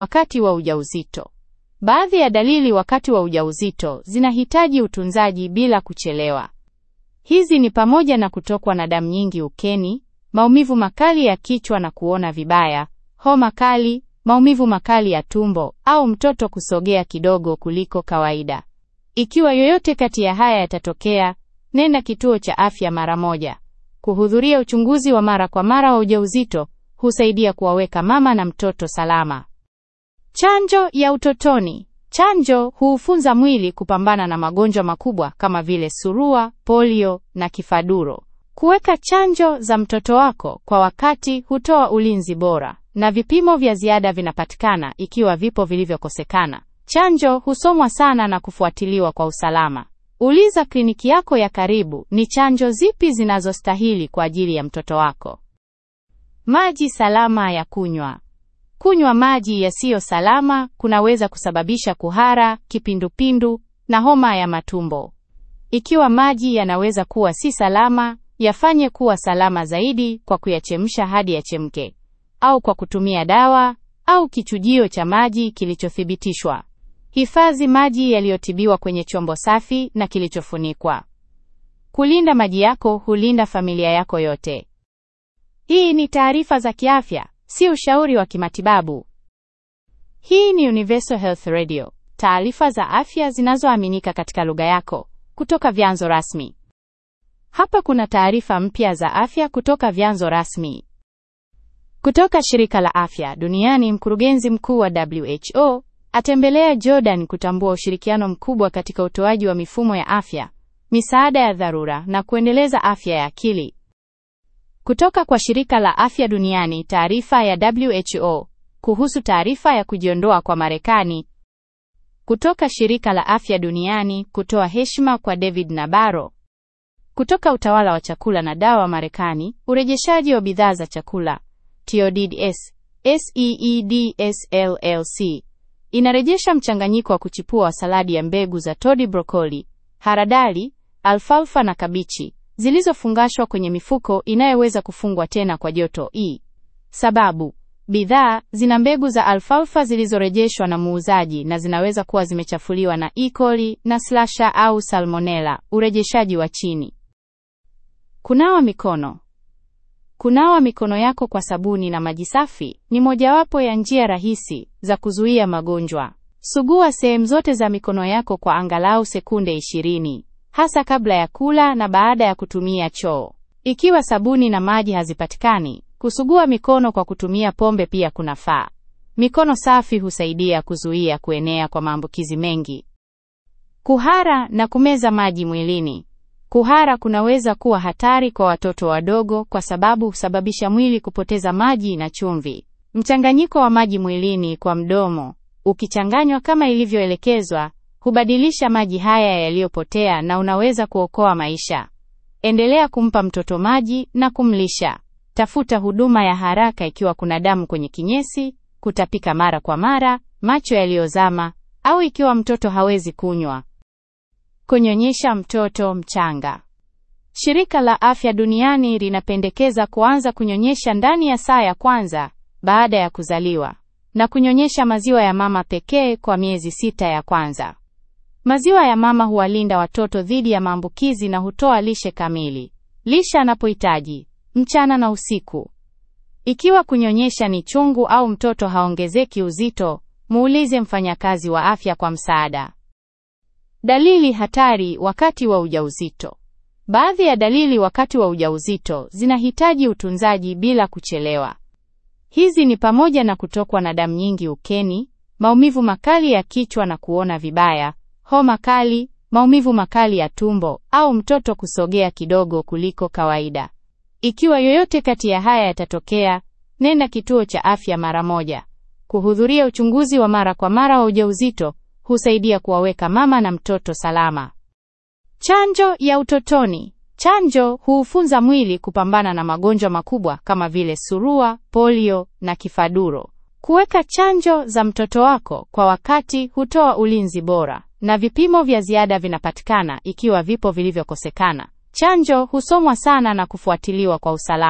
wakati wa ujauzito. Baadhi ya dalili wakati wa ujauzito zinahitaji utunzaji bila kuchelewa. Hizi ni pamoja na kutokwa na damu nyingi ukeni, maumivu makali ya kichwa na kuona vibaya, homa kali, maumivu makali ya tumbo au mtoto kusogea kidogo kuliko kawaida. Ikiwa yoyote kati ya haya yatatokea, nenda kituo cha afya mara moja. Kuhudhuria uchunguzi wa mara kwa mara wa ujauzito husaidia kuwaweka mama na mtoto salama. Chanjo ya utotoni. Chanjo huufunza mwili kupambana na magonjwa makubwa kama vile surua, polio na kifaduro. Kuweka chanjo za mtoto wako kwa wakati hutoa ulinzi bora, na vipimo vya ziada vinapatikana ikiwa vipo vilivyokosekana. Chanjo husomwa sana na kufuatiliwa kwa usalama. Uliza kliniki yako ya karibu ni chanjo zipi zinazostahili kwa ajili ya mtoto wako. Maji salama ya kunywa. Kunywa maji yasiyo salama kunaweza kusababisha kuhara, kipindupindu na homa ya matumbo. Ikiwa maji yanaweza kuwa si salama, yafanye kuwa salama zaidi kwa kuyachemsha hadi yachemke, au kwa kutumia dawa au kichujio cha maji kilichothibitishwa. Hifadhi maji yaliyotibiwa kwenye chombo safi na kilichofunikwa. Kulinda maji yako hulinda familia yako yote. Hii ni taarifa za kiafya, si ushauri wa kimatibabu. Hii ni Universal Health Radio, taarifa za afya zinazoaminika katika lugha yako kutoka vyanzo rasmi. Hapa kuna taarifa mpya za afya kutoka vyanzo rasmi. Kutoka shirika la afya duniani, mkurugenzi mkuu wa WHO atembelea Jordan kutambua ushirikiano mkubwa katika utoaji wa mifumo ya afya, misaada ya dharura na kuendeleza afya ya akili. Kutoka kwa shirika la afya duniani, taarifa ya WHO kuhusu taarifa ya kujiondoa kwa Marekani. Kutoka shirika la afya duniani kutoa heshima kwa David Nabarro. Kutoka utawala wa chakula na dawa Marekani, urejeshaji wa bidhaa za chakula TODS, SEEDS LLC inarejesha mchanganyiko wa kuchipua wa saladi ya mbegu za todi, brokoli, haradali, alfalfa na kabichi zilizofungashwa kwenye mifuko inayoweza kufungwa tena kwa joto E. Sababu bidhaa zina mbegu za alfalfa zilizorejeshwa na muuzaji na zinaweza kuwa zimechafuliwa na E. coli na slasha au salmonella. Urejeshaji wa chini. Kunawa mikono. Kunawa mikono yako kwa sabuni na maji safi ni mojawapo ya njia rahisi za kuzuia magonjwa. Sugua sehemu zote za mikono yako kwa angalau sekunde 20, hasa kabla ya kula na baada ya kutumia choo. Ikiwa sabuni na maji hazipatikani, kusugua mikono kwa kutumia pombe pia kunafaa. Mikono safi husaidia kuzuia kuenea kwa maambukizi mengi. Kuhara na kumeza maji mwilini. Kuhara kunaweza kuwa hatari kwa watoto wadogo kwa sababu husababisha mwili kupoteza maji na chumvi. Mchanganyiko wa maji mwilini kwa mdomo, ukichanganywa kama ilivyoelekezwa, hubadilisha maji haya yaliyopotea na unaweza kuokoa maisha. Endelea kumpa mtoto maji na kumlisha. Tafuta huduma ya haraka ikiwa kuna damu kwenye kinyesi, kutapika mara kwa mara, macho yaliyozama au ikiwa mtoto hawezi kunywa. Kunyonyesha mtoto mchanga. Shirika la Afya Duniani linapendekeza kuanza kunyonyesha ndani ya saa ya kwanza baada ya kuzaliwa na kunyonyesha maziwa ya mama pekee kwa miezi sita ya kwanza. Maziwa ya mama huwalinda watoto dhidi ya maambukizi na hutoa lishe kamili. Lisha anapohitaji mchana na usiku. Ikiwa kunyonyesha ni chungu au mtoto haongezeki uzito, muulize mfanyakazi wa afya kwa msaada. Dalili hatari wakati wa ujauzito. Baadhi ya dalili wakati wa ujauzito zinahitaji utunzaji bila kuchelewa. Hizi ni pamoja na kutokwa na damu nyingi ukeni, maumivu makali ya kichwa na kuona vibaya, homa kali, maumivu makali ya tumbo au mtoto kusogea kidogo kuliko kawaida. Ikiwa yoyote kati ya haya yatatokea, nenda kituo cha afya mara moja. Kuhudhuria uchunguzi wa mara kwa mara wa ujauzito husaidia kuwaweka mama na mtoto salama. Chanjo ya utotoni. Chanjo huufunza mwili kupambana na magonjwa makubwa kama vile surua, polio na kifaduro. Kuweka chanjo za mtoto wako kwa wakati hutoa ulinzi bora, na vipimo vya ziada vinapatikana ikiwa vipo vilivyokosekana. Chanjo husomwa sana na kufuatiliwa kwa usalama.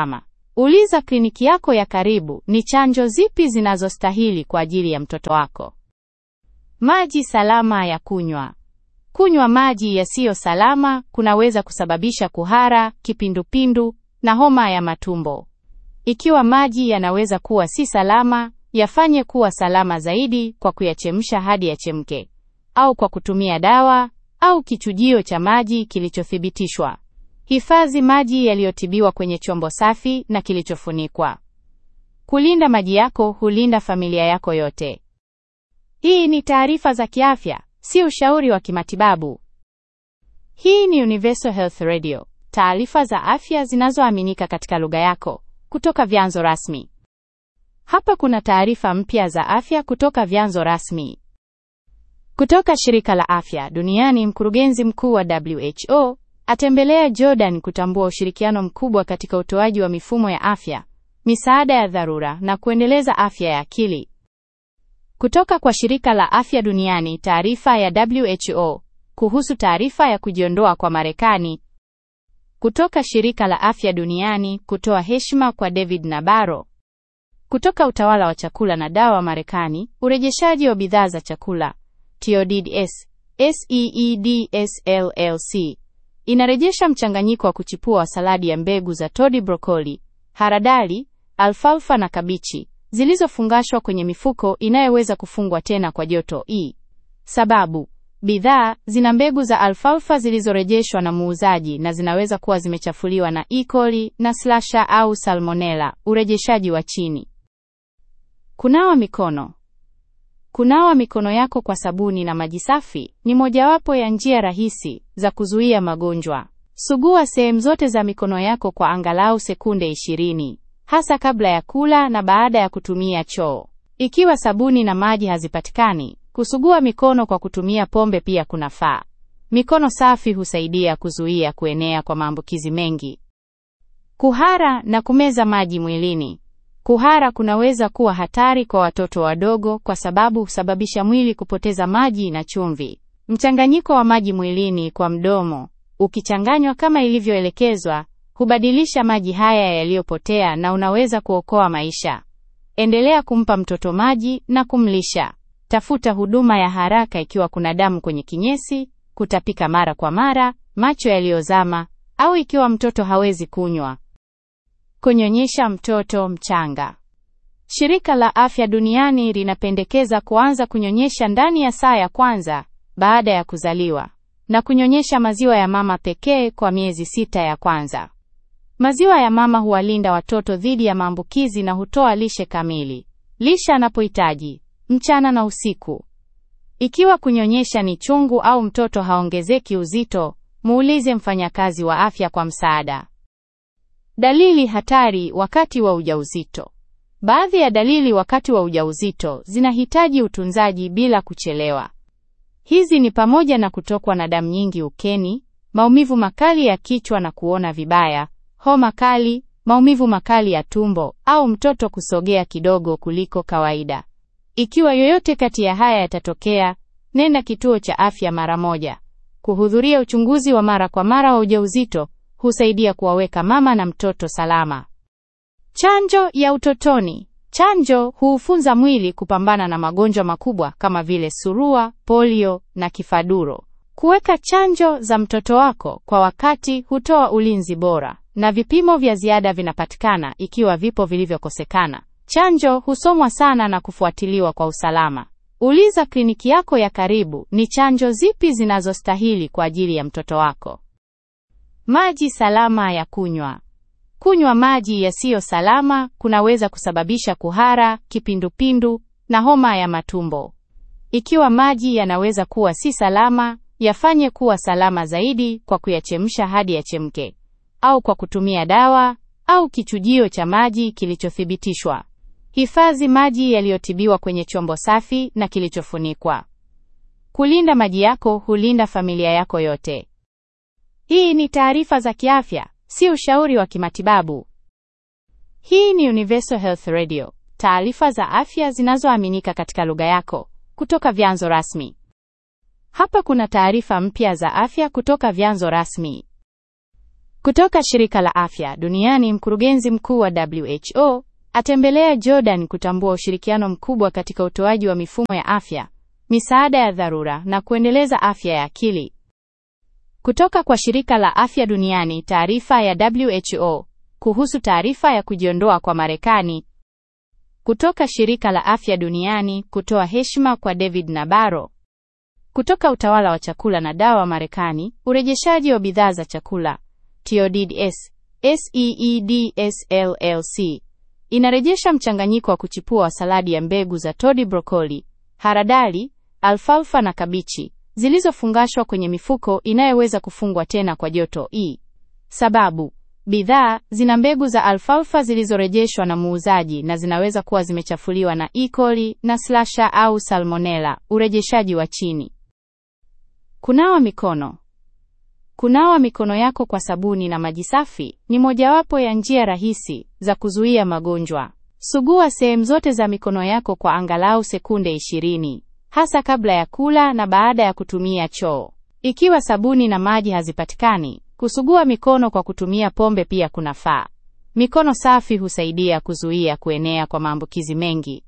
Uliza kliniki yako ya karibu ni chanjo zipi zinazostahili kwa ajili ya mtoto wako. Maji salama ya kunywa. Kunywa maji yasiyo salama kunaweza kusababisha kuhara, kipindupindu na homa ya matumbo. Ikiwa maji yanaweza kuwa si salama, yafanye kuwa salama zaidi kwa kuyachemsha hadi yachemke, au kwa kutumia dawa au kichujio cha maji kilichothibitishwa. Hifadhi maji yaliyotibiwa kwenye chombo safi na kilichofunikwa. Kulinda maji yako hulinda familia yako yote. Hii ni taarifa za kiafya, si ushauri wa kimatibabu. Hii ni Universal Health Radio, taarifa za afya zinazoaminika katika lugha yako kutoka vyanzo rasmi. Hapa kuna taarifa mpya za afya kutoka vyanzo rasmi. Kutoka shirika la afya duniani, mkurugenzi mkuu wa WHO atembelea Jordan kutambua ushirikiano mkubwa katika utoaji wa mifumo ya afya, misaada ya dharura na kuendeleza afya ya akili. Kutoka kwa shirika la afya duniani, taarifa ya WHO kuhusu taarifa ya kujiondoa kwa Marekani. Kutoka shirika la afya duniani kutoa heshima kwa David Nabarro. Kutoka utawala wa chakula na dawa Marekani, urejeshaji wa bidhaa za chakula TODS SEEDS LLC inarejesha mchanganyiko wa kuchipua wa saladi ya mbegu za todi, brokoli, haradali, alfalfa na kabichi zilizofungashwa kwenye mifuko inayoweza kufungwa tena kwa joto E. Sababu bidhaa zina mbegu za alfalfa zilizorejeshwa na muuzaji na zinaweza kuwa zimechafuliwa na E. coli na slasha au salmonella. Urejeshaji wa chini. Kunawa mikono. Kunawa mikono yako kwa sabuni na maji safi ni mojawapo ya njia rahisi za kuzuia magonjwa. Sugua sehemu zote za mikono yako kwa angalau sekunde 20, hasa kabla ya kula na baada ya kutumia choo. Ikiwa sabuni na maji hazipatikani, kusugua mikono kwa kutumia pombe pia kunafaa. Mikono safi husaidia kuzuia kuenea kwa maambukizi mengi. Kuhara na kumeza maji mwilini. Kuhara kunaweza kuwa hatari kwa watoto wadogo kwa sababu husababisha mwili kupoteza maji na chumvi. Mchanganyiko wa maji mwilini kwa mdomo, ukichanganywa kama ilivyoelekezwa, hubadilisha maji haya yaliyopotea na unaweza kuokoa maisha. Endelea kumpa mtoto maji na kumlisha. Tafuta huduma ya haraka ikiwa kuna damu kwenye kinyesi, kutapika mara kwa mara, macho yaliyozama au ikiwa mtoto hawezi kunywa. Kunyonyesha mtoto mchanga. Shirika la Afya Duniani linapendekeza kuanza kunyonyesha ndani ya saa ya kwanza baada ya kuzaliwa na kunyonyesha maziwa ya mama pekee kwa miezi sita ya kwanza. Maziwa ya mama huwalinda watoto dhidi ya maambukizi na hutoa lishe kamili. Lisha anapohitaji mchana na usiku. Ikiwa kunyonyesha ni chungu au mtoto haongezeki uzito, muulize mfanyakazi wa afya kwa msaada. Dalili hatari wakati wa ujauzito. Baadhi ya dalili wakati wa ujauzito zinahitaji utunzaji bila kuchelewa. Hizi ni pamoja na kutokwa na damu nyingi ukeni, maumivu makali ya kichwa na kuona vibaya, homa kali, maumivu makali ya tumbo au mtoto kusogea kidogo kuliko kawaida. Ikiwa yoyote kati ya haya yatatokea, nenda kituo cha afya mara moja. Kuhudhuria uchunguzi wa mara kwa mara wa ujauzito husaidia kuwaweka mama na mtoto salama. Chanjo ya utotoni. Chanjo huufunza mwili kupambana na magonjwa makubwa kama vile surua, polio na kifaduro. Kuweka chanjo za mtoto wako kwa wakati hutoa ulinzi bora, na vipimo vya ziada vinapatikana ikiwa vipo vilivyokosekana. Chanjo husomwa sana na kufuatiliwa kwa usalama. Uliza kliniki yako ya karibu ni chanjo zipi zinazostahili kwa ajili ya mtoto wako. Maji salama ya kunywa. Kunywa maji yasiyo salama kunaweza kusababisha kuhara, kipindupindu na homa ya matumbo. Ikiwa maji yanaweza kuwa si salama, yafanye kuwa salama zaidi kwa kuyachemsha hadi yachemke, au kwa kutumia dawa au kichujio cha maji kilichothibitishwa. Hifadhi maji yaliyotibiwa kwenye chombo safi na kilichofunikwa. Kulinda maji yako hulinda familia yako yote. Hii ni taarifa za kiafya, si ushauri wa kimatibabu. Hii ni Universal Health Radio, taarifa za afya zinazoaminika katika lugha yako kutoka vyanzo rasmi. Hapa kuna taarifa mpya za afya kutoka vyanzo rasmi. Kutoka shirika la afya duniani, mkurugenzi mkuu wa WHO atembelea Jordan kutambua ushirikiano mkubwa katika utoaji wa mifumo ya afya, misaada ya dharura na kuendeleza afya ya akili. Kutoka kwa shirika la afya duniani, taarifa ya WHO kuhusu taarifa ya kujiondoa kwa Marekani. Kutoka shirika la afya duniani kutoa heshima kwa David Nabarro. Kutoka utawala wa chakula na dawa Marekani, urejeshaji wa bidhaa za chakula TODS SEEDS LLC inarejesha mchanganyiko wa kuchipua wa saladi ya mbegu za todi, brokoli, haradali, alfalfa na kabichi zilizofungashwa kwenye mifuko inayoweza kufungwa tena kwa joto E. Sababu bidhaa zina mbegu za alfalfa zilizorejeshwa na muuzaji na zinaweza kuwa zimechafuliwa na E. coli na slasha au salmonella. Urejeshaji wa chini. Kunawa mikono. Kunawa mikono yako kwa sabuni na maji safi ni mojawapo ya njia rahisi za kuzuia magonjwa. Sugua sehemu zote za mikono yako kwa angalau sekunde 20, hasa kabla ya kula na baada ya kutumia choo. Ikiwa sabuni na maji hazipatikani, kusugua mikono kwa kutumia pombe pia kunafaa. Mikono safi husaidia kuzuia kuenea kwa maambukizi mengi.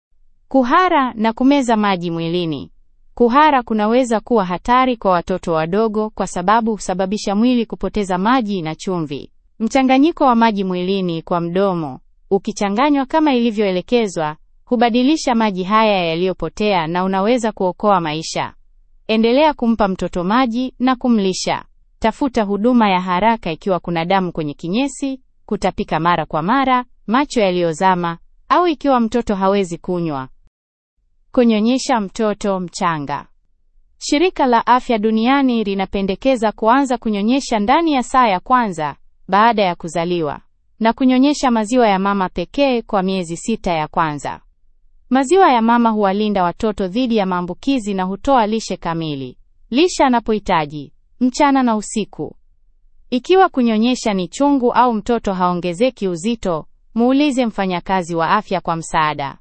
Kuhara na kumeza maji mwilini. Kuhara kunaweza kuwa hatari kwa watoto wadogo kwa sababu husababisha mwili kupoteza maji na chumvi. Mchanganyiko wa maji mwilini kwa mdomo, ukichanganywa kama ilivyoelekezwa, hubadilisha maji haya yaliyopotea na unaweza kuokoa maisha. Endelea kumpa mtoto maji na kumlisha. Tafuta huduma ya haraka ikiwa kuna damu kwenye kinyesi, kutapika mara kwa mara, macho yaliyozama au ikiwa mtoto hawezi kunywa. Kunyonyesha mtoto mchanga. Shirika la Afya Duniani linapendekeza kuanza kunyonyesha ndani ya saa ya kwanza baada ya kuzaliwa na kunyonyesha maziwa ya mama pekee kwa miezi sita ya kwanza. Maziwa ya mama huwalinda watoto dhidi ya maambukizi na hutoa lishe kamili. Lisha anapohitaji mchana na usiku. Ikiwa kunyonyesha ni chungu au mtoto haongezeki uzito, muulize mfanyakazi wa afya kwa msaada.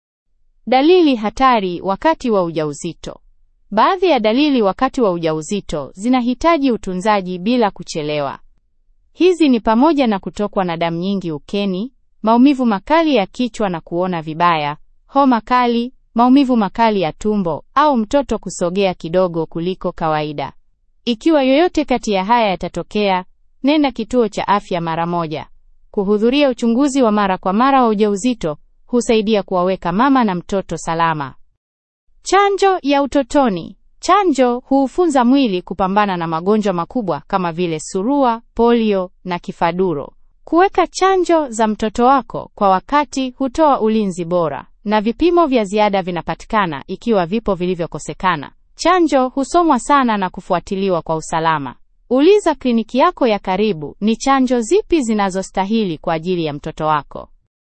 Dalili hatari wakati wa ujauzito. Baadhi ya dalili wakati wa ujauzito zinahitaji utunzaji bila kuchelewa. Hizi ni pamoja na kutokwa na damu nyingi ukeni, maumivu makali ya kichwa na kuona vibaya, homa kali, maumivu makali ya tumbo au mtoto kusogea kidogo kuliko kawaida. Ikiwa yoyote kati ya haya yatatokea, nenda kituo cha afya mara moja. Kuhudhuria uchunguzi wa mara kwa mara wa ujauzito husaidia kuwaweka mama na mtoto salama. Chanjo ya utotoni. Chanjo huufunza mwili kupambana na magonjwa makubwa kama vile surua, polio na kifaduro. Kuweka chanjo za mtoto wako kwa wakati hutoa ulinzi bora, na vipimo vya ziada vinapatikana ikiwa vipo vilivyokosekana. Chanjo husomwa sana na kufuatiliwa kwa usalama. Uliza kliniki yako ya karibu ni chanjo zipi zinazostahili kwa ajili ya mtoto wako.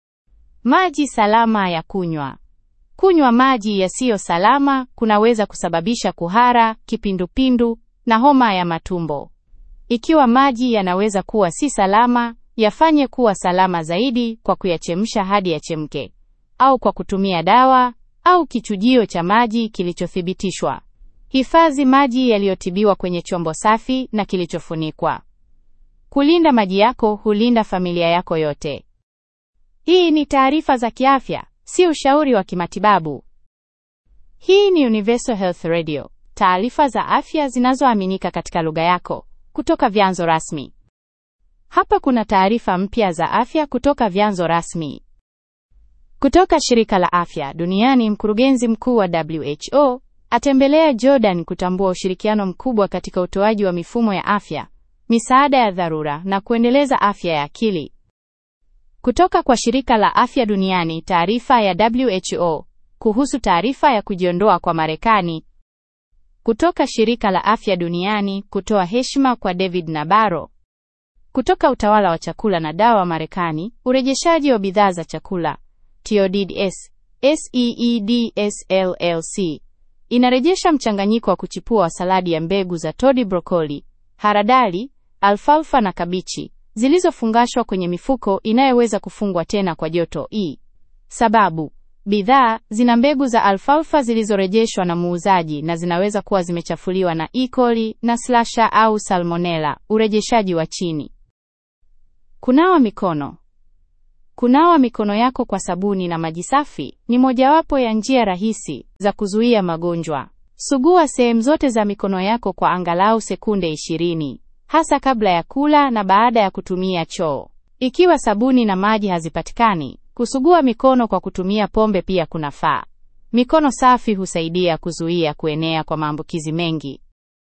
Maji salama ya kunywa. Kunywa maji yasiyo salama kunaweza kusababisha kuhara, kipindupindu na homa ya matumbo. Ikiwa maji yanaweza kuwa si salama, yafanye kuwa salama zaidi kwa kuyachemsha hadi yachemke, au kwa kutumia dawa au kichujio cha maji kilichothibitishwa. Hifadhi maji yaliyotibiwa kwenye chombo safi na kilichofunikwa. Kulinda maji yako hulinda familia yako yote. Hii ni taarifa za kiafya, si ushauri wa kimatibabu. Hii ni Universal Health Radio, taarifa za afya zinazoaminika katika lugha yako kutoka vyanzo rasmi. Hapa kuna taarifa mpya za afya kutoka vyanzo rasmi. Kutoka shirika la afya duniani, mkurugenzi mkuu wa WHO atembelea Jordan kutambua ushirikiano mkubwa katika utoaji wa mifumo ya afya, misaada ya dharura na kuendeleza afya ya akili. Kutoka kwa shirika la afya duniani, taarifa ya WHO kuhusu taarifa ya kujiondoa kwa Marekani. Kutoka shirika la afya duniani kutoa heshima kwa David Nabarro. Kutoka utawala wa chakula na dawa Marekani, urejeshaji wa bidhaa za chakula TODS SEEDS LLC inarejesha mchanganyiko wa kuchipua wa saladi ya mbegu za todi, brokoli, haradali, alfalfa na kabichi zilizofungashwa kwenye mifuko inayoweza kufungwa tena kwa joto E. Sababu Bidhaa zina mbegu za alfalfa zilizorejeshwa na muuzaji na zinaweza kuwa zimechafuliwa na E. coli na slasha au salmonella. Urejeshaji wa chini. Kunawa mikono. Kunawa mikono yako kwa sabuni na maji safi ni mojawapo ya njia rahisi za kuzuia magonjwa. Sugua sehemu zote za mikono yako kwa angalau sekunde 20, hasa kabla ya kula na baada ya kutumia choo. Ikiwa sabuni na maji hazipatikani, kusugua mikono kwa kutumia pombe pia kunafaa. Mikono safi husaidia kuzuia kuenea kwa maambukizi mengi.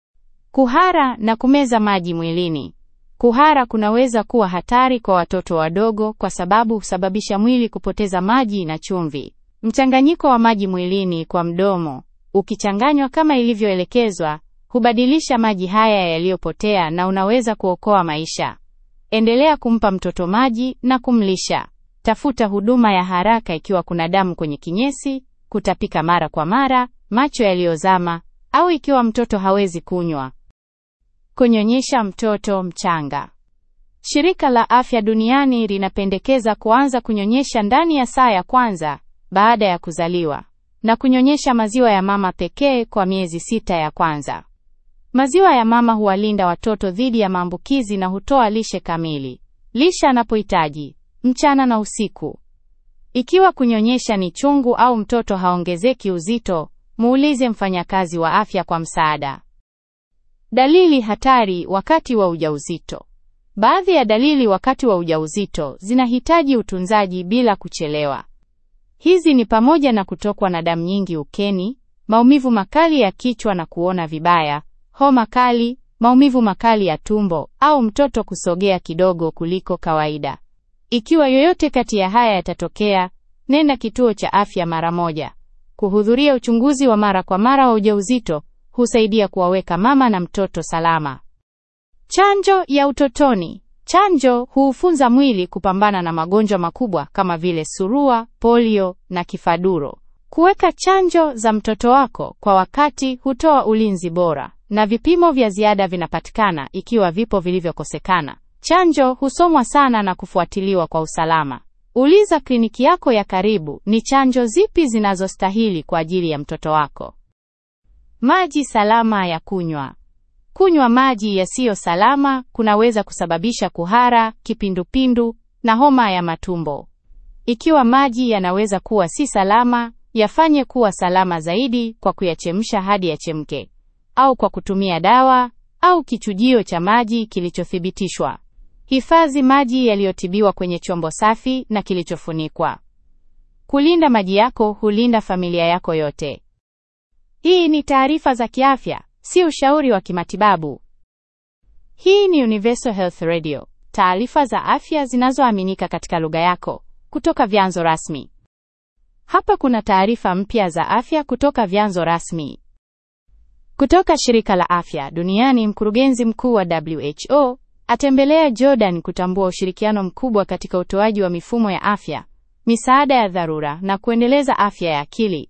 Kuhara na kumeza maji mwilini. Kuhara kunaweza kuwa hatari kwa watoto wadogo kwa sababu husababisha mwili kupoteza maji na chumvi. Mchanganyiko wa maji mwilini kwa mdomo, ukichanganywa kama ilivyoelekezwa, hubadilisha maji haya yaliyopotea na unaweza kuokoa maisha. Endelea kumpa mtoto maji na kumlisha. Tafuta huduma ya haraka ikiwa kuna damu kwenye kinyesi, kutapika mara kwa mara, macho yaliyozama au ikiwa mtoto hawezi kunywa. Kunyonyesha mtoto mchanga. Shirika la Afya Duniani linapendekeza kuanza kunyonyesha ndani ya saa ya kwanza baada ya kuzaliwa na kunyonyesha maziwa ya mama pekee kwa miezi sita ya kwanza. Maziwa ya mama huwalinda watoto dhidi ya maambukizi na hutoa lishe kamili. Lisha anapohitaji mchana na usiku. Ikiwa kunyonyesha ni chungu au mtoto haongezeki uzito, muulize mfanyakazi wa afya kwa msaada. Dalili hatari wakati wa ujauzito. Baadhi ya dalili wakati wa ujauzito zinahitaji utunzaji bila kuchelewa. Hizi ni pamoja na kutokwa na damu nyingi ukeni, maumivu makali ya kichwa na kuona vibaya, homa kali, maumivu makali ya tumbo au mtoto kusogea kidogo kuliko kawaida. Ikiwa yoyote kati ya haya yatatokea, nenda kituo cha afya mara moja. Kuhudhuria uchunguzi wa mara kwa mara wa ujauzito husaidia kuwaweka mama na mtoto salama. Chanjo ya utotoni. Chanjo huufunza mwili kupambana na magonjwa makubwa kama vile surua, polio na kifaduro. Kuweka chanjo za mtoto wako kwa wakati hutoa ulinzi bora, na vipimo vya ziada vinapatikana ikiwa vipo vilivyokosekana. Chanjo husomwa sana na kufuatiliwa kwa usalama. Uliza kliniki yako ya karibu ni chanjo zipi zinazostahili kwa ajili ya mtoto wako. Maji salama ya kunywa. Kunywa maji yasiyo salama kunaweza kusababisha kuhara, kipindupindu na homa ya matumbo. Ikiwa maji yanaweza kuwa si salama, yafanye kuwa salama zaidi kwa kuyachemsha hadi yachemke, au kwa kutumia dawa au kichujio cha maji kilichothibitishwa. Hifadhi maji yaliyotibiwa kwenye chombo safi na kilichofunikwa. Kulinda maji yako hulinda familia yako yote. Hii ni taarifa za kiafya, si ushauri wa kimatibabu. Hii ni Universal Health Radio, taarifa za afya zinazoaminika katika lugha yako kutoka vyanzo rasmi. Hapa kuna taarifa mpya za afya kutoka vyanzo rasmi. Kutoka shirika la afya duniani, mkurugenzi mkuu wa WHO atembelea Jordan kutambua ushirikiano mkubwa katika utoaji wa mifumo ya afya, misaada ya dharura na kuendeleza afya ya akili.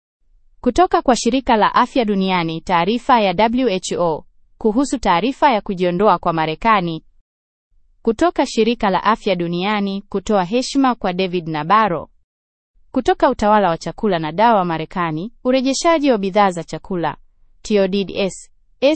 Kutoka kwa shirika la afya duniani, taarifa ya WHO kuhusu taarifa ya kujiondoa kwa Marekani. Kutoka shirika la afya duniani kutoa heshima kwa David Nabaro. Kutoka utawala wa chakula na dawa Marekani, urejeshaji wa bidhaa za chakula TODS,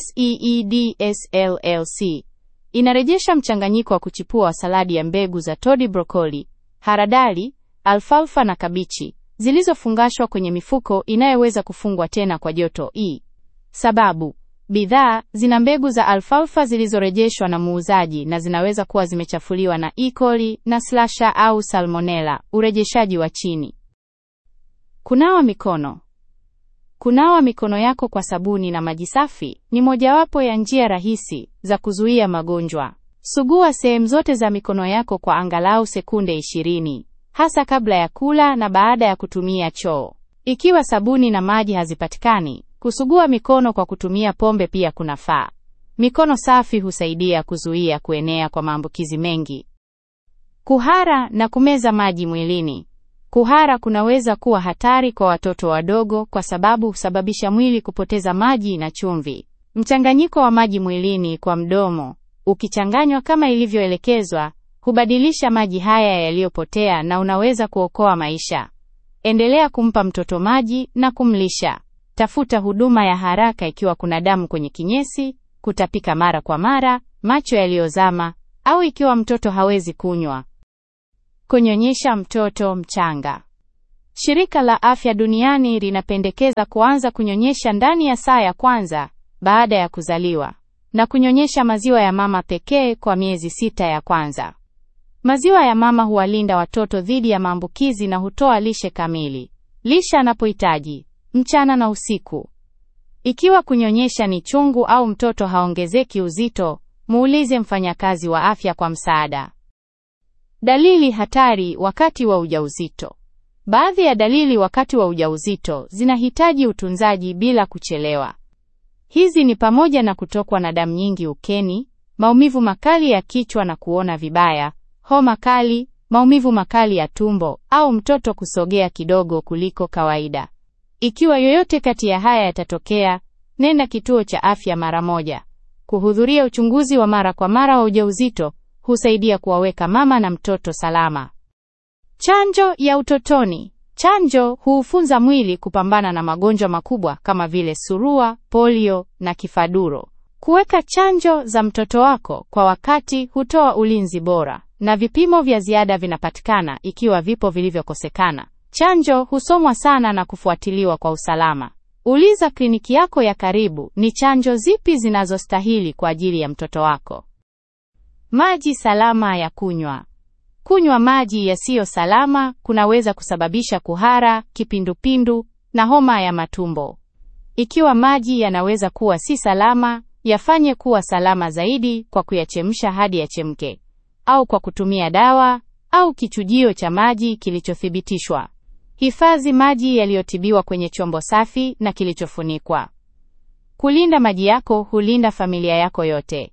SEEDS LLC inarejesha mchanganyiko wa kuchipua wa saladi ya mbegu za todi, brokoli, haradali, alfalfa na kabichi zilizofungashwa kwenye mifuko inayoweza kufungwa tena kwa joto E. Sababu bidhaa zina mbegu za alfalfa zilizorejeshwa na muuzaji na zinaweza kuwa zimechafuliwa na E. coli na slasha au salmonella. Urejeshaji wa chini. Kunawa mikono. Kunawa mikono yako kwa sabuni na maji safi ni mojawapo ya njia rahisi za kuzuia magonjwa. Sugua sehemu zote za mikono yako kwa angalau sekunde 20, hasa kabla ya kula na baada ya kutumia choo. Ikiwa sabuni na maji hazipatikani, kusugua mikono kwa kutumia pombe pia kunafaa. Mikono safi husaidia kuzuia kuenea kwa maambukizi mengi. Kuhara na kumeza maji mwilini. Kuhara kunaweza kuwa hatari kwa watoto wadogo kwa sababu husababisha mwili kupoteza maji na chumvi. Mchanganyiko wa maji mwilini kwa mdomo, ukichanganywa kama ilivyoelekezwa, hubadilisha maji haya yaliyopotea na unaweza kuokoa maisha. Endelea kumpa mtoto maji na kumlisha. Tafuta huduma ya haraka ikiwa kuna damu kwenye kinyesi, kutapika mara kwa mara, macho yaliyozama au ikiwa mtoto hawezi kunywa. Kunyonyesha mtoto mchanga. Shirika la Afya Duniani linapendekeza kuanza kunyonyesha ndani ya saa ya kwanza baada ya kuzaliwa na kunyonyesha maziwa ya mama pekee kwa miezi sita ya kwanza. Maziwa ya mama huwalinda watoto dhidi ya maambukizi na hutoa lishe kamili. Lisha anapohitaji mchana na usiku. Ikiwa kunyonyesha ni chungu au mtoto haongezeki uzito, muulize mfanyakazi wa afya kwa msaada. Dalili hatari wakati wa ujauzito. Baadhi ya dalili wakati wa ujauzito zinahitaji utunzaji bila kuchelewa. Hizi ni pamoja na kutokwa na damu nyingi ukeni, maumivu makali ya kichwa na kuona vibaya, homa kali, maumivu makali ya tumbo au mtoto kusogea kidogo kuliko kawaida. Ikiwa yoyote kati ya haya yatatokea, nenda kituo cha afya mara moja. Kuhudhuria uchunguzi wa mara kwa mara wa ujauzito husaidia kuwaweka mama na mtoto salama. Chanjo ya utotoni. Chanjo huufunza mwili kupambana na magonjwa makubwa kama vile surua, polio na kifaduro. Kuweka chanjo za mtoto wako kwa wakati hutoa ulinzi bora, na vipimo vya ziada vinapatikana ikiwa vipo vilivyokosekana. Chanjo husomwa sana na kufuatiliwa kwa usalama. Uliza kliniki yako ya karibu ni chanjo zipi zinazostahili kwa ajili ya mtoto wako. Maji salama ya kunywa. Kunywa maji yasiyo salama kunaweza kusababisha kuhara, kipindupindu na homa ya matumbo. Ikiwa maji yanaweza kuwa si salama, yafanye kuwa salama zaidi kwa kuyachemsha hadi yachemke, au kwa kutumia dawa au kichujio cha maji kilichothibitishwa. Hifadhi maji yaliyotibiwa kwenye chombo safi na kilichofunikwa. Kulinda maji yako hulinda familia yako yote.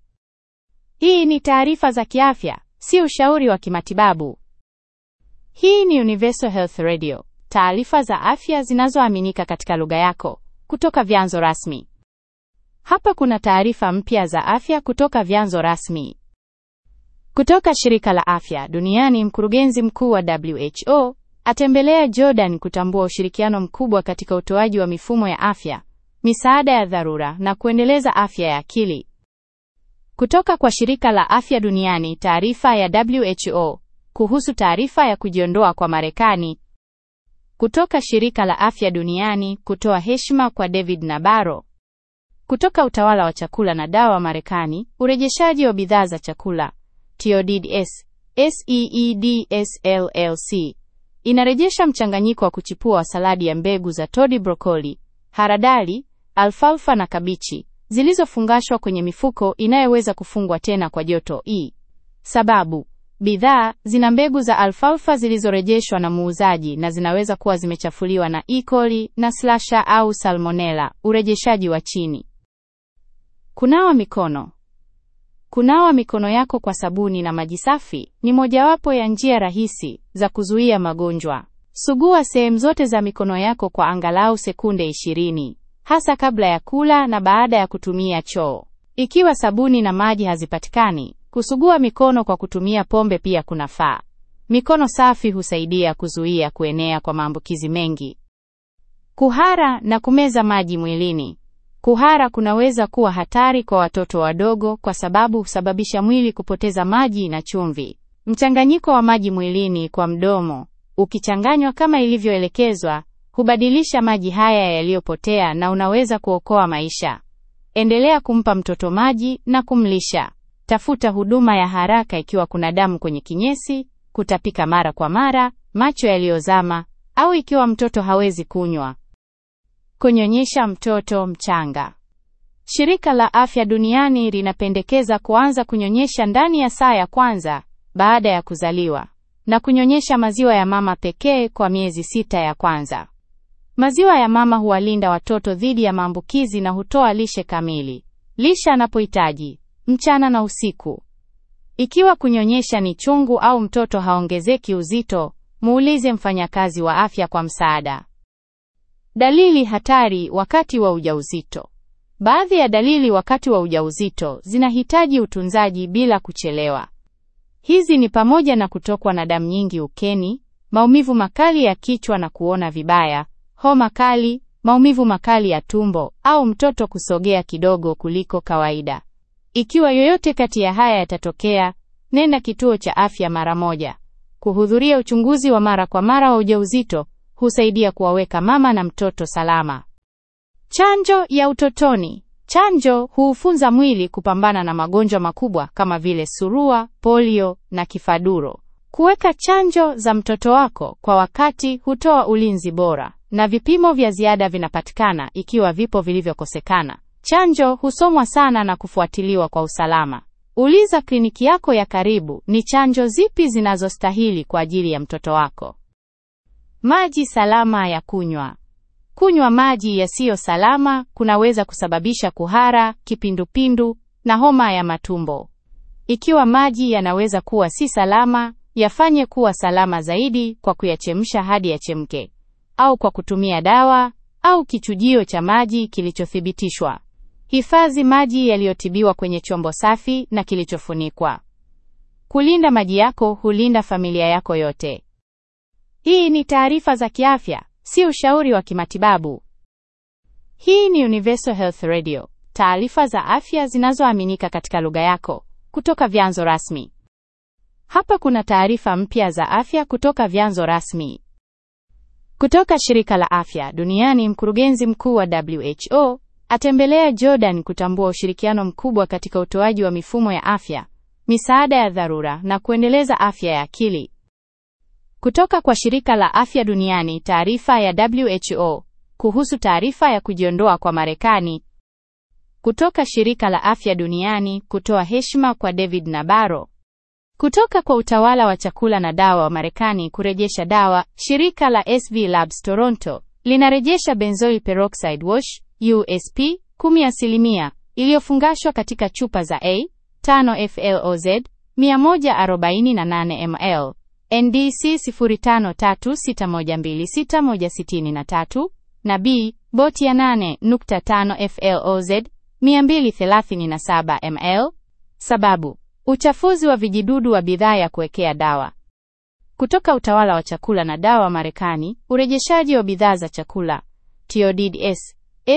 Hii ni taarifa za kiafya, si ushauri wa kimatibabu. Hii ni Universal Health Radio, taarifa za afya zinazoaminika katika lugha yako kutoka vyanzo rasmi. Hapa kuna taarifa mpya za afya kutoka vyanzo rasmi. Kutoka shirika la afya duniani, mkurugenzi mkuu wa WHO atembelea Jordan kutambua ushirikiano mkubwa katika utoaji wa mifumo ya afya, misaada ya dharura na kuendeleza afya ya akili. Kutoka kwa shirika la afya duniani, taarifa ya WHO kuhusu taarifa ya kujiondoa kwa Marekani. Kutoka shirika la afya duniani kutoa heshima kwa David Nabaro. Kutoka utawala wa chakula na dawa Marekani, urejeshaji wa bidhaa za chakula TODS SEEDSLLC inarejesha mchanganyiko wa kuchipua wa saladi ya mbegu za todi, brokoli, haradali, alfalfa na kabichi zilizofungashwa kwenye mifuko inayoweza kufungwa tena kwa joto E. Sababu bidhaa zina mbegu za alfalfa zilizorejeshwa na muuzaji na zinaweza kuwa zimechafuliwa na E. coli na slasha au salmonella. Urejeshaji wa chini. Kunawa mikono. Kunawa mikono yako kwa sabuni na maji safi ni mojawapo ya njia rahisi za kuzuia magonjwa. Sugua sehemu zote za mikono yako kwa angalau sekunde 20, hasa kabla ya kula na baada ya kutumia choo. Ikiwa sabuni na maji hazipatikani, kusugua mikono kwa kutumia pombe pia kunafaa. Mikono safi husaidia kuzuia kuenea kwa maambukizi mengi. Kuhara na kumeza maji mwilini. Kuhara kunaweza kuwa hatari kwa watoto wadogo kwa sababu husababisha mwili kupoteza maji na chumvi. Mchanganyiko wa maji mwilini kwa mdomo, ukichanganywa kama ilivyoelekezwa, hubadilisha maji haya yaliyopotea na unaweza kuokoa maisha. Endelea kumpa mtoto maji na kumlisha. Tafuta huduma ya haraka ikiwa kuna damu kwenye kinyesi, kutapika mara kwa mara, macho yaliyozama au ikiwa mtoto hawezi kunywa. Kunyonyesha mtoto mchanga. Shirika la Afya Duniani linapendekeza kuanza kunyonyesha ndani ya saa ya kwanza baada ya kuzaliwa na kunyonyesha maziwa ya mama pekee kwa miezi sita ya kwanza. Maziwa ya mama huwalinda watoto dhidi ya maambukizi na hutoa lishe kamili. Lisha anapohitaji mchana na usiku. Ikiwa kunyonyesha ni chungu au mtoto haongezeki uzito, muulize mfanyakazi wa afya kwa msaada. Dalili hatari wakati wa ujauzito. Baadhi ya dalili wakati wa ujauzito zinahitaji utunzaji bila kuchelewa. Hizi ni pamoja na kutokwa na damu nyingi ukeni, maumivu makali ya kichwa na kuona vibaya, homa kali, maumivu makali ya tumbo au mtoto kusogea kidogo kuliko kawaida. Ikiwa yoyote kati ya haya yatatokea, nenda kituo cha afya mara moja. Kuhudhuria uchunguzi wa mara kwa mara wa ujauzito husaidia kuwaweka mama na mtoto salama. Chanjo ya utotoni. Chanjo huufunza mwili kupambana na magonjwa makubwa kama vile surua, polio na kifaduro. Kuweka chanjo za mtoto wako kwa wakati hutoa ulinzi bora, na vipimo vya ziada vinapatikana ikiwa vipo vilivyokosekana. Chanjo husomwa sana na kufuatiliwa kwa usalama. Uliza kliniki yako ya karibu ni chanjo zipi zinazostahili kwa ajili ya mtoto wako. Maji salama ya kunywa. Kunywa maji yasiyo salama kunaweza kusababisha kuhara, kipindupindu na homa ya matumbo. Ikiwa maji yanaweza kuwa si salama, yafanye kuwa salama zaidi kwa kuyachemsha hadi yachemke, au kwa kutumia dawa au kichujio cha maji kilichothibitishwa. Hifadhi maji yaliyotibiwa kwenye chombo safi na kilichofunikwa. Kulinda maji yako hulinda familia yako yote. Hii ni taarifa za kiafya, si ushauri wa kimatibabu. Hii ni Universal Health Radio, taarifa za afya zinazoaminika katika lugha yako kutoka vyanzo rasmi. Hapa kuna taarifa mpya za afya kutoka vyanzo rasmi. Kutoka shirika la afya duniani, mkurugenzi mkuu wa WHO atembelea Jordan kutambua ushirikiano mkubwa katika utoaji wa mifumo ya afya, misaada ya dharura na kuendeleza afya ya akili. Kutoka kwa shirika la afya duniani, taarifa ya WHO kuhusu taarifa ya kujiondoa kwa Marekani. Kutoka shirika la afya duniani kutoa heshima kwa David Nabaro. Kutoka kwa utawala wa chakula na dawa wa Marekani kurejesha dawa, shirika la SV Labs Toronto linarejesha benzoyl peroxide wash USP 10% iliyofungashwa katika chupa za A 5 FLOZ 148 ml NDC 0536126163 na B boti ya 8.5 FLOZ 237 ml. Sababu: uchafuzi wa vijidudu wa bidhaa ya kuwekea dawa. Kutoka utawala wa chakula na dawa Marekani, urejeshaji wa bidhaa za chakula TODS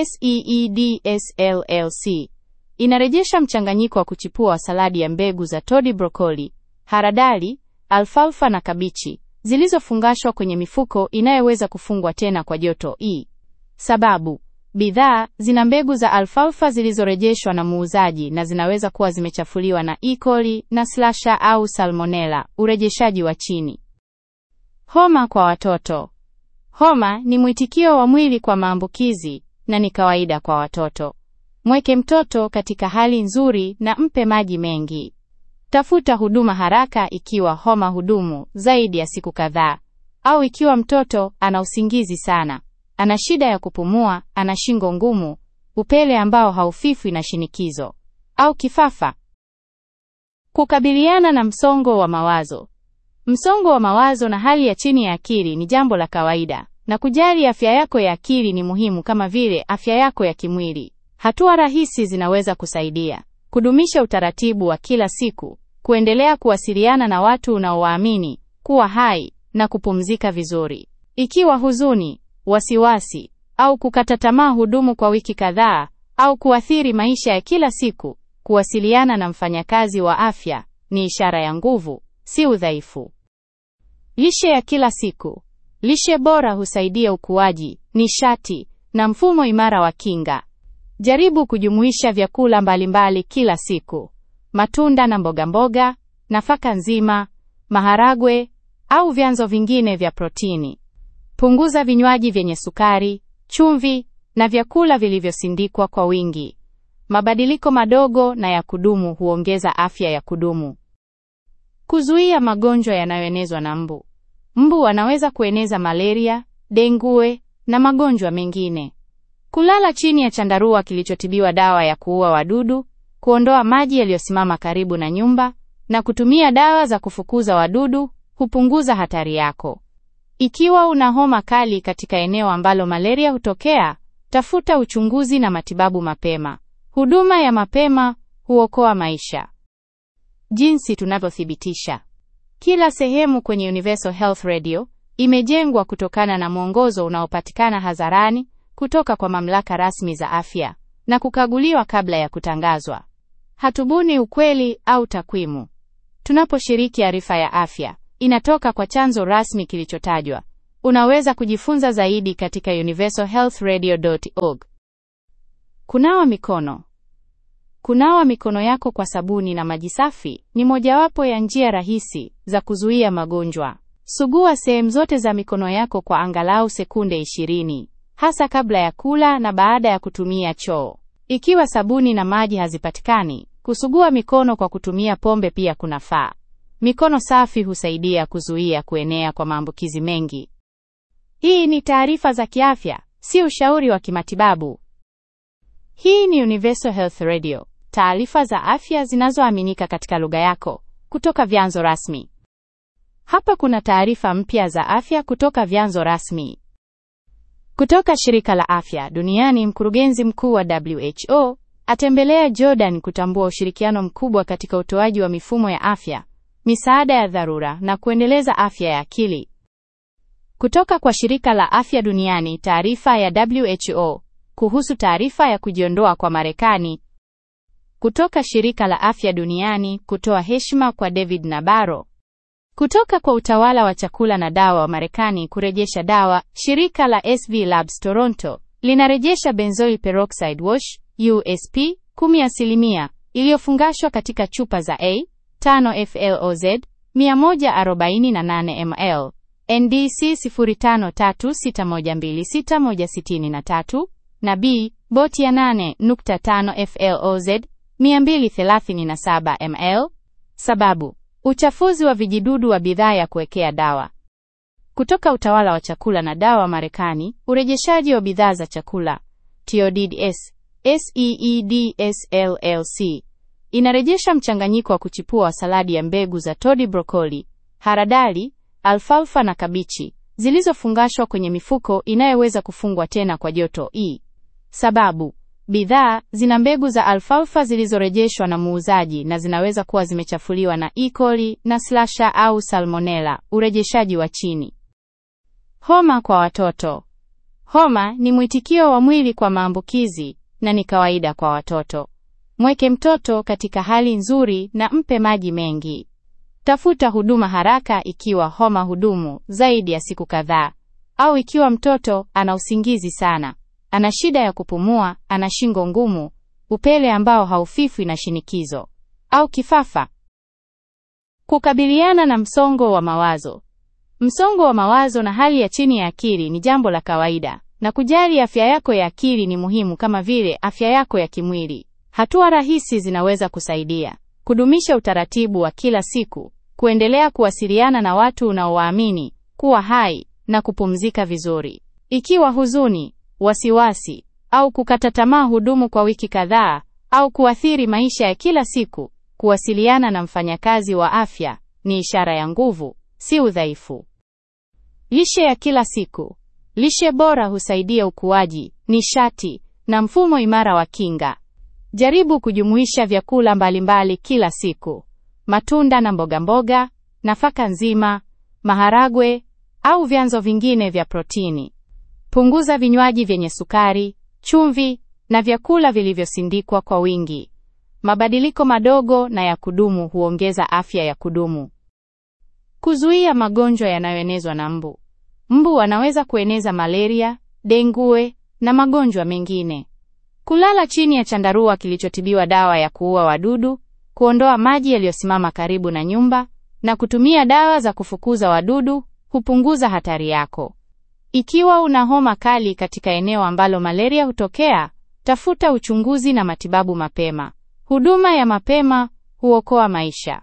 SEEDS LLC inarejesha mchanganyiko wa kuchipua wa saladi ya mbegu za todi, brokoli, haradali, alfalfa na kabichi zilizofungashwa kwenye mifuko inayoweza kufungwa tena kwa joto E. Sababu: bidhaa zina mbegu za alfalfa zilizorejeshwa na muuzaji na zinaweza kuwa zimechafuliwa na E. coli na slasha au salmonella. Urejeshaji wa chini. Homa kwa watoto. Homa ni mwitikio wa mwili kwa maambukizi na ni kawaida kwa watoto. Mweke mtoto katika hali nzuri na mpe maji mengi. Tafuta huduma haraka ikiwa homa hudumu zaidi ya siku kadhaa, au ikiwa mtoto ana usingizi sana, ana shida ya kupumua, ana shingo ngumu, upele ambao haufifwi na shinikizo, au kifafa. Kukabiliana na msongo wa mawazo. Msongo wa mawazo na hali ya chini ya akili ni jambo la kawaida, na kujali afya yako ya akili ni muhimu kama vile afya yako ya kimwili. Hatua rahisi zinaweza kusaidia: kudumisha utaratibu wa kila siku, kuendelea kuwasiliana na watu unaowaamini, kuwa hai na kupumzika vizuri. Ikiwa huzuni, wasiwasi au kukata tamaa hudumu kwa wiki kadhaa au kuathiri maisha ya kila siku, kuwasiliana na mfanyakazi wa afya ni ishara ya nguvu, si udhaifu. Lishe ya kila siku. Lishe bora husaidia ukuaji, nishati na mfumo imara wa kinga. Jaribu kujumuisha vyakula mbalimbali kila siku: matunda na mboga mboga, nafaka nzima, maharagwe au vyanzo vingine vya protini. Punguza vinywaji vyenye sukari, chumvi na vyakula vilivyosindikwa kwa wingi. Mabadiliko madogo na ya kudumu huongeza afya ya kudumu. Kuzuia magonjwa yanayoenezwa na mbu. Mbu wanaweza kueneza malaria, dengue na magonjwa mengine. Kulala chini ya chandarua kilichotibiwa dawa ya kuua wadudu, kuondoa maji yaliyosimama karibu na nyumba na kutumia dawa za kufukuza wadudu hupunguza hatari yako. Ikiwa una homa kali katika eneo ambalo malaria hutokea, tafuta uchunguzi na matibabu mapema. Huduma ya mapema huokoa maisha. Jinsi tunavyothibitisha. Kila sehemu kwenye Universal Health Radio imejengwa kutokana na mwongozo unaopatikana hadharani kutoka kwa mamlaka rasmi za afya na kukaguliwa kabla ya kutangazwa. Hatubuni ukweli au takwimu. Tunaposhiriki arifa ya afya, inatoka kwa chanzo rasmi kilichotajwa. Unaweza kujifunza zaidi katika universalhealthradio.org. Kunawa mikono. Kunawa mikono yako kwa sabuni na maji safi ni mojawapo ya njia rahisi za kuzuia magonjwa. Sugua sehemu zote za mikono yako kwa angalau sekunde 20, hasa kabla ya kula na baada ya kutumia choo. Ikiwa sabuni na maji hazipatikani, kusugua mikono kwa kutumia pombe pia kunafaa. Mikono safi husaidia kuzuia kuenea kwa maambukizi mengi. Hii ni taarifa za kiafya, si ushauri wa kimatibabu. Hii ni Universal Health Radio, taarifa za afya zinazoaminika katika lugha yako kutoka vyanzo rasmi. Hapa kuna taarifa mpya za afya kutoka vyanzo rasmi. Kutoka shirika la afya duniani, mkurugenzi mkuu wa WHO atembelea Jordan kutambua ushirikiano mkubwa katika utoaji wa mifumo ya afya, misaada ya dharura na kuendeleza afya ya akili. Kutoka kwa shirika la afya duniani, taarifa ya WHO kuhusu taarifa ya kujiondoa kwa Marekani. Kutoka shirika la afya duniani kutoa heshima kwa David Nabaro. Kutoka kwa utawala wa chakula na dawa wa Marekani kurejesha dawa, shirika la SV Labs Toronto linarejesha benzoyl peroxide wash USP 10% iliyofungashwa katika chupa za A 5 FLOZ 148 ml NDC 0536126163 na B boti ya 8.5 FLOZ 237 ml. Sababu: uchafuzi wa vijidudu wa bidhaa ya kuwekea dawa. Kutoka utawala wa chakula na dawa Marekani, urejeshaji wa bidhaa za chakula TODS SEEDS LLC inarejesha mchanganyiko wa kuchipua wa saladi ya mbegu za todi, brokoli, haradali, alfalfa na kabichi zilizofungashwa kwenye mifuko inayoweza kufungwa tena kwa joto E. Sababu: bidhaa zina mbegu za alfalfa zilizorejeshwa na muuzaji na zinaweza kuwa zimechafuliwa na E. coli na slasha au salmonella. Urejeshaji wa chini. Homa kwa watoto. Homa ni mwitikio wa mwili kwa maambukizi na ni kawaida kwa watoto. Mweke mtoto katika hali nzuri na mpe maji mengi. Tafuta huduma haraka ikiwa homa hudumu zaidi ya siku kadhaa au ikiwa mtoto ana usingizi sana, ana shida ya kupumua, ana shingo ngumu, upele ambao haufifwi na shinikizo au kifafa. Kukabiliana na msongo wa mawazo. Msongo wa mawazo na hali ya chini ya akili ni jambo la kawaida, na kujali afya yako ya akili ni muhimu kama vile afya yako ya kimwili. Hatua rahisi zinaweza kusaidia: kudumisha utaratibu wa kila siku, kuendelea kuwasiliana na watu unaowaamini, kuwa hai na kupumzika vizuri. Ikiwa huzuni, wasiwasi au kukata tamaa hudumu kwa wiki kadhaa au kuathiri maisha ya kila siku, kuwasiliana na mfanyakazi wa afya ni ishara ya nguvu, si udhaifu. Lishe ya kila siku. Lishe bora husaidia ukuaji, nishati na mfumo imara wa kinga. Jaribu kujumuisha vyakula mbalimbali kila siku: matunda na mboga mboga, nafaka nzima, maharagwe au vyanzo vingine vya protini. Punguza vinywaji vyenye sukari, chumvi na vyakula vilivyosindikwa kwa wingi. Mabadiliko madogo na ya kudumu huongeza afya ya kudumu. Kuzuia magonjwa yanayoenezwa na mbu. Mbu wanaweza kueneza malaria, dengue na magonjwa mengine. Kulala chini ya chandarua kilichotibiwa dawa ya kuua wadudu, kuondoa maji yaliyosimama karibu na nyumba na kutumia dawa za kufukuza wadudu hupunguza hatari yako. Ikiwa una homa kali katika eneo ambalo malaria hutokea, tafuta uchunguzi na matibabu mapema. Huduma ya mapema huokoa maisha.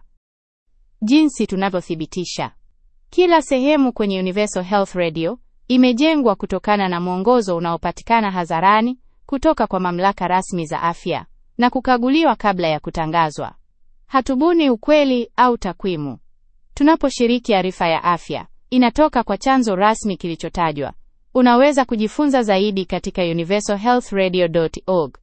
Jinsi tunavyothibitisha. Kila sehemu kwenye Universal Health Radio imejengwa kutokana na mwongozo unaopatikana hadharani kutoka kwa mamlaka rasmi za afya na kukaguliwa kabla ya kutangazwa. Hatubuni ukweli au takwimu. Tunaposhiriki arifa ya afya, inatoka kwa chanzo rasmi kilichotajwa. Unaweza kujifunza zaidi katika universalhealthradio.org.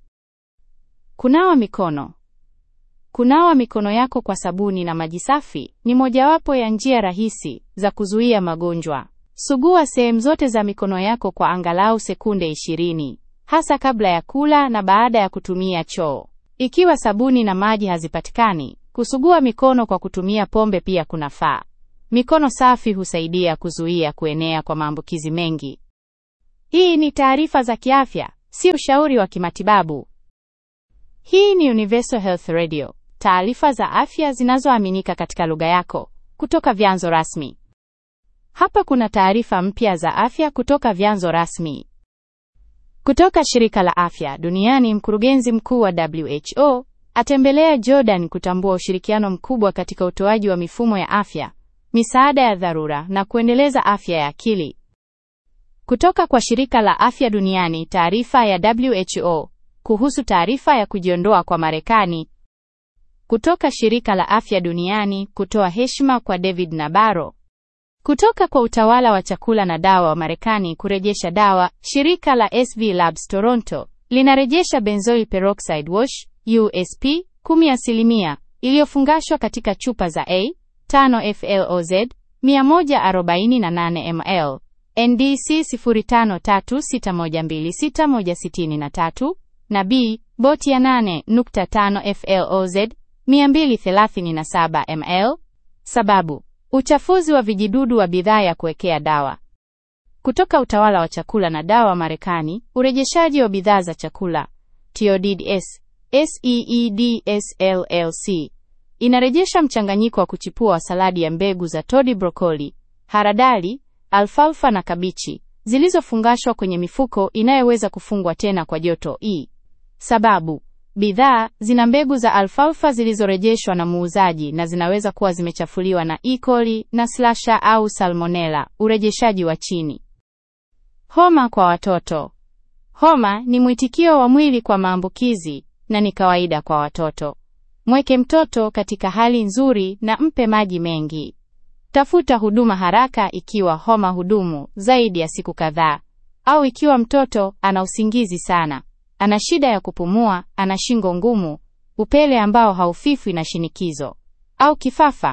Kunawa mikono. Kunawa mikono yako kwa sabuni na maji safi ni mojawapo ya njia rahisi za kuzuia magonjwa. Sugua sehemu zote za mikono yako kwa angalau sekunde 20, hasa kabla ya kula na baada ya kutumia choo. Ikiwa sabuni na maji hazipatikani, kusugua mikono kwa kutumia pombe pia kunafaa. Mikono safi husaidia kuzuia kuenea kwa maambukizi mengi. Hii ni taarifa za kiafya, si ushauri wa kimatibabu. Hii ni Universal Health Radio, taarifa za afya zinazoaminika katika lugha yako kutoka vyanzo rasmi. Hapa kuna taarifa mpya za afya kutoka vyanzo rasmi. Kutoka shirika la afya duniani, mkurugenzi mkuu wa WHO atembelea Jordan kutambua ushirikiano mkubwa katika utoaji wa mifumo ya afya, misaada ya dharura na kuendeleza afya ya akili. Kutoka kwa shirika la afya duniani, taarifa ya WHO kuhusu taarifa ya kujiondoa kwa Marekani. Kutoka shirika la afya duniani kutoa heshima kwa David Nabarro. Kutoka kwa utawala wa chakula na dawa wa Marekani kurejesha dawa, shirika la SV Labs Toronto linarejesha benzoyl peroxide wash USP 10% iliyofungashwa katika chupa za A 5 FLOZ 148 ml NDC 0536126163 na B boti ya 8.5 FLOZ 237 ml. Sababu: uchafuzi wa vijidudu wa bidhaa ya kuwekea dawa. Kutoka utawala wa chakula na dawa Marekani, urejeshaji wa bidhaa za chakula TODS SEEDS LLC inarejesha mchanganyiko wa kuchipua wa saladi ya mbegu za todi, brokoli, haradali, alfalfa na kabichi zilizofungashwa kwenye mifuko inayoweza kufungwa tena kwa joto E. Sababu: bidhaa zina mbegu za alfalfa zilizorejeshwa na muuzaji na zinaweza kuwa zimechafuliwa na E. coli na slasha au salmonella. Urejeshaji wa chini. Homa kwa watoto. Homa ni mwitikio wa mwili kwa maambukizi na ni kawaida kwa watoto. Mweke mtoto katika hali nzuri na mpe maji mengi. Tafuta huduma haraka ikiwa homa hudumu zaidi ya siku kadhaa au ikiwa mtoto ana usingizi sana, ana shida ya kupumua, ana shingo ngumu, upele ambao haufifwi na shinikizo au kifafa.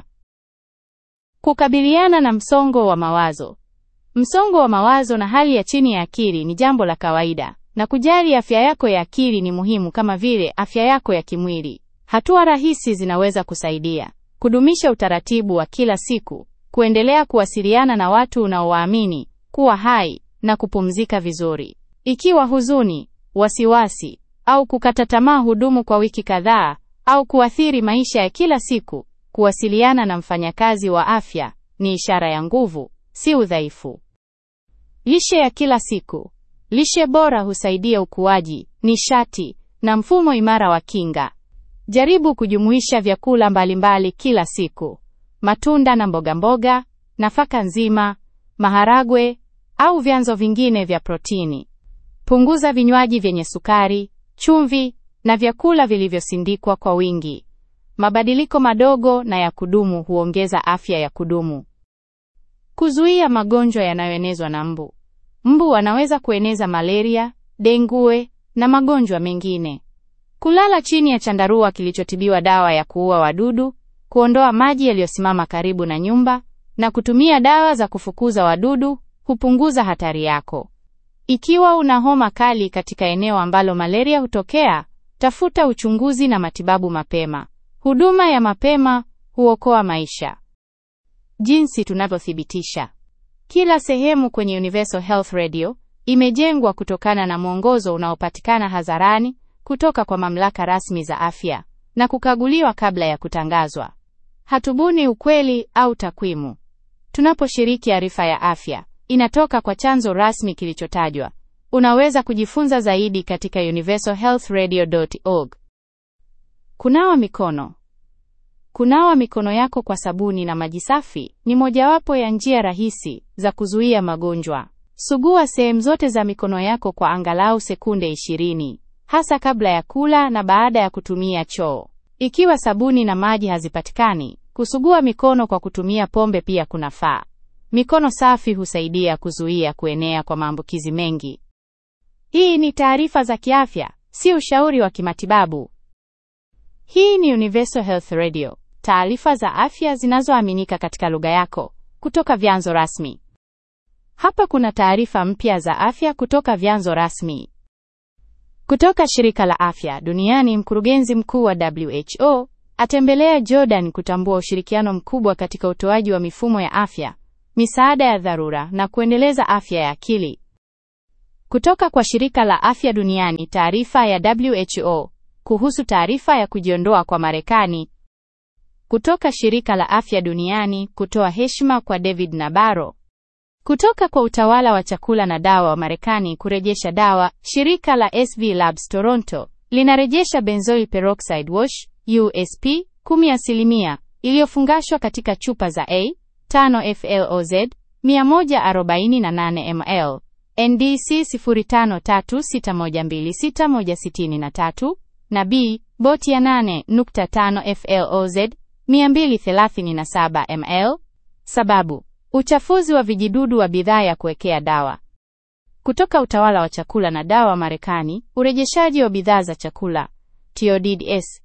Kukabiliana na msongo wa mawazo. Msongo wa mawazo na hali ya chini ya akili ni jambo la kawaida, na kujali afya yako ya akili ni muhimu kama vile afya yako ya kimwili. Hatua rahisi zinaweza kusaidia: kudumisha utaratibu wa kila siku, kuendelea kuwasiliana na watu unaowaamini, kuwa hai na kupumzika vizuri. Ikiwa huzuni, wasiwasi au kukata tamaa hudumu kwa wiki kadhaa au kuathiri maisha ya kila siku, kuwasiliana na mfanyakazi wa afya ni ishara ya nguvu, si udhaifu. Lishe ya kila siku. Lishe bora husaidia ukuaji, nishati na mfumo imara wa kinga. Jaribu kujumuisha vyakula mbalimbali kila siku: matunda na mboga mboga, nafaka nzima, maharagwe au vyanzo vingine vya protini. Punguza vinywaji vyenye sukari, chumvi na vyakula vilivyosindikwa kwa wingi. Mabadiliko madogo na ya kudumu huongeza afya ya kudumu. Kuzuia magonjwa yanayoenezwa na mbu. Mbu wanaweza kueneza malaria, dengue na magonjwa mengine. Kulala chini ya chandarua kilichotibiwa dawa ya kuua wadudu, kuondoa maji yaliyosimama karibu na nyumba na kutumia dawa za kufukuza wadudu hupunguza hatari yako. Ikiwa una homa kali katika eneo ambalo malaria hutokea, tafuta uchunguzi na matibabu mapema. Huduma ya mapema huokoa maisha. Jinsi tunavyothibitisha. Kila sehemu kwenye Universal Health Radio imejengwa kutokana na mwongozo unaopatikana hadharani kutoka kwa mamlaka rasmi za afya na kukaguliwa kabla ya kutangazwa. Hatubuni ukweli au takwimu. Tunaposhiriki arifa ya afya, inatoka kwa chanzo rasmi kilichotajwa. Unaweza kujifunza zaidi katika universalhealthradio.org. Kunawa mikono. Kunawa mikono yako kwa sabuni na maji safi ni mojawapo ya njia rahisi za kuzuia magonjwa. Sugua sehemu zote za mikono yako kwa angalau sekunde 20, hasa kabla ya kula na baada ya kutumia choo. Ikiwa sabuni na maji hazipatikani, kusugua mikono kwa kutumia pombe pia kunafaa. Mikono safi husaidia kuzuia kuenea kwa maambukizi mengi. Hii ni taarifa za kiafya, si ushauri wa kimatibabu. Hii ni Universal Health Radio, taarifa za afya zinazoaminika katika lugha yako kutoka vyanzo rasmi. Hapa kuna taarifa mpya za afya kutoka vyanzo rasmi. Kutoka shirika la afya duniani, mkurugenzi mkuu wa WHO atembelea Jordan kutambua ushirikiano mkubwa katika utoaji wa mifumo ya afya, misaada ya dharura na kuendeleza afya ya akili. Kutoka kwa shirika la afya duniani, taarifa ya WHO kuhusu taarifa ya kujiondoa kwa Marekani. Kutoka shirika la afya duniani kutoa heshima kwa David Nabarro. Kutoka kwa utawala wa chakula na dawa wa Marekani kurejesha dawa, shirika la SV Labs Toronto linarejesha benzoyl peroxide wash USP 10% iliyofungashwa katika chupa za A 5 FLOZ 148 ml NDC 0536126163 na B boti ya 8.5 FLOZ 237 ml. Sababu: uchafuzi wa vijidudu wa bidhaa ya kuwekea dawa. Kutoka utawala wa chakula na dawa wa Marekani, urejeshaji wa bidhaa za chakula TODS